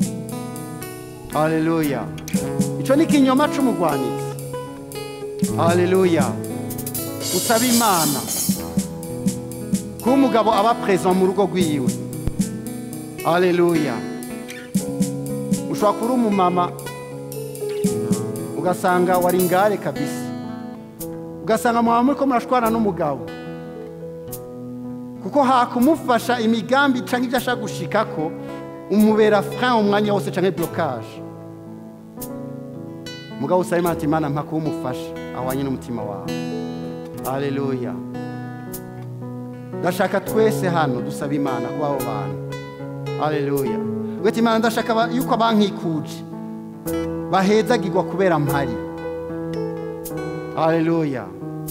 haleluya ico ni ikinyoma c'umugwanitsi haleluya usaba imana kuba umugabo aba présent mu rugo rwiwe haleluya ushobora kuba uri umumama ugasanga wari ingare kabisa ugasanga mwaba muri ko murashwana n'umugabo kuko hakumufasha imigambi cyangwa ibyo ashaka gushikako umubera frein umwanya wose cyangwa blocage mugabo usaba imana ati imana mpa kuba umufasha ahwanye n'umutima wawe haleluya ndashaka twese hano dusaba imana kuba abo bantu haleluya ugahita imana ndashaka aba- yuko abankikuje bahezagirwa kubera mpari haleluya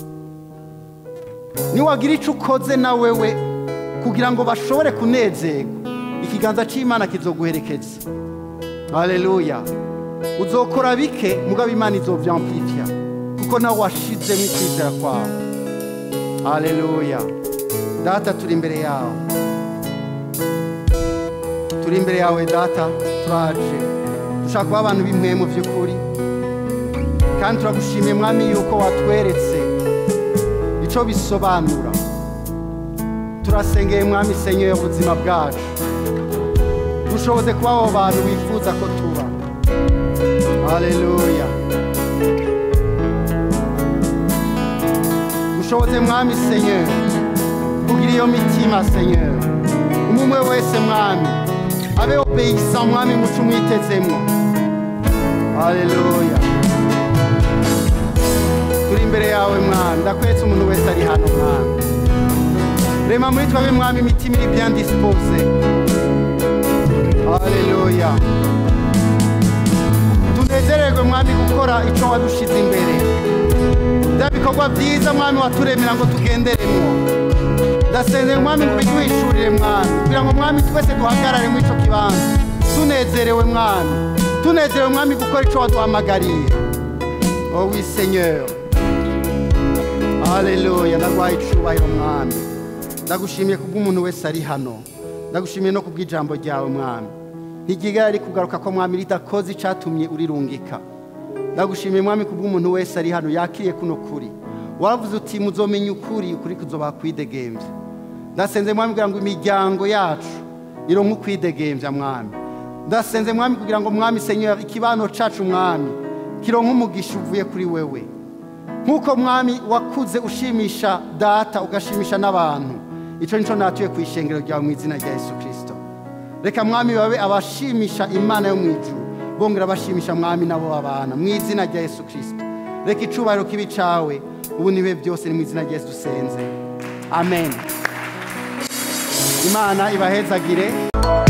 niwagira icyo ukoze na wewe kugira ngo bashobore kunezerwa ikiganza cy'imana kizoguherekeza haleluya uzokora bike mugabo imana izovyamplifya kuko nawe washizemo ukwizera kwawe haleluya data turi imbere yawe turi imbere yawe data turaje dushaka kuba abantu b'imwe mu by'ukuri kandi turagushimiye mwami yuko watweretse icyo bisobanura turasengeye mwami senyeye ubuzima bwacu dushoboze kuba abo bantu wifuza ko tuba haleluya dushoboze mwami senyeye kugira iyo mitima senyeye umwe wese mwami abe obeyisa mwami muco umwitezemwo haleluya turi imbere yawe mwami ndakwetse umuntu wese ari hano mwami rema muri twabe mwami imitima iri bien dispose haleluya tunezererwe mwami gukora ico wadushize imbere bya bikorwa byiza mwami waturemera ngo tugenderemwo ndasenze mwami ngo biduhishurire mwami kugira ngo mwami twese duhagarare muri ico kibanza tunezerewe mwami tunezerewe mwami gukora ico waduhamagariye oh oui seigneur haleluya ndagwaye icubahiro mwami ndagushimiye kubw'umuntu wese ari hano ndagushimiye no kubw'ijambo ryawe mwami ntigigara ari kugaruka ko mwami ridakoze icatumye urirungika ndagushimiye mwami kubw'umuntu wese ari hano yakiriye kuno kuri waravuze uti muzomenya ukuri ukuri kuzoba kwidegembya ndasenze mwami kugira ngo imiryango yacu ironke ukwidegembya mwami ndasenze mwami kugira ngo mwami senyera ikibano cacu mwami kironke umugisha uvuye kuri wewe nk'uko mwami wakuze ushimisha data ugashimisha n'abantu icyo nicyo natuye ku ishengero ryawe mu izina rya yesu kirisito reka mwami babe abashimisha imana yo mu ijuru bongera bashimisha mwami nabo babana mu izina rya yesu kirisito reka icubahiro kibi cawe ubu nibe byose ni mu izina rya yesu dusenze amen imana ibahezagire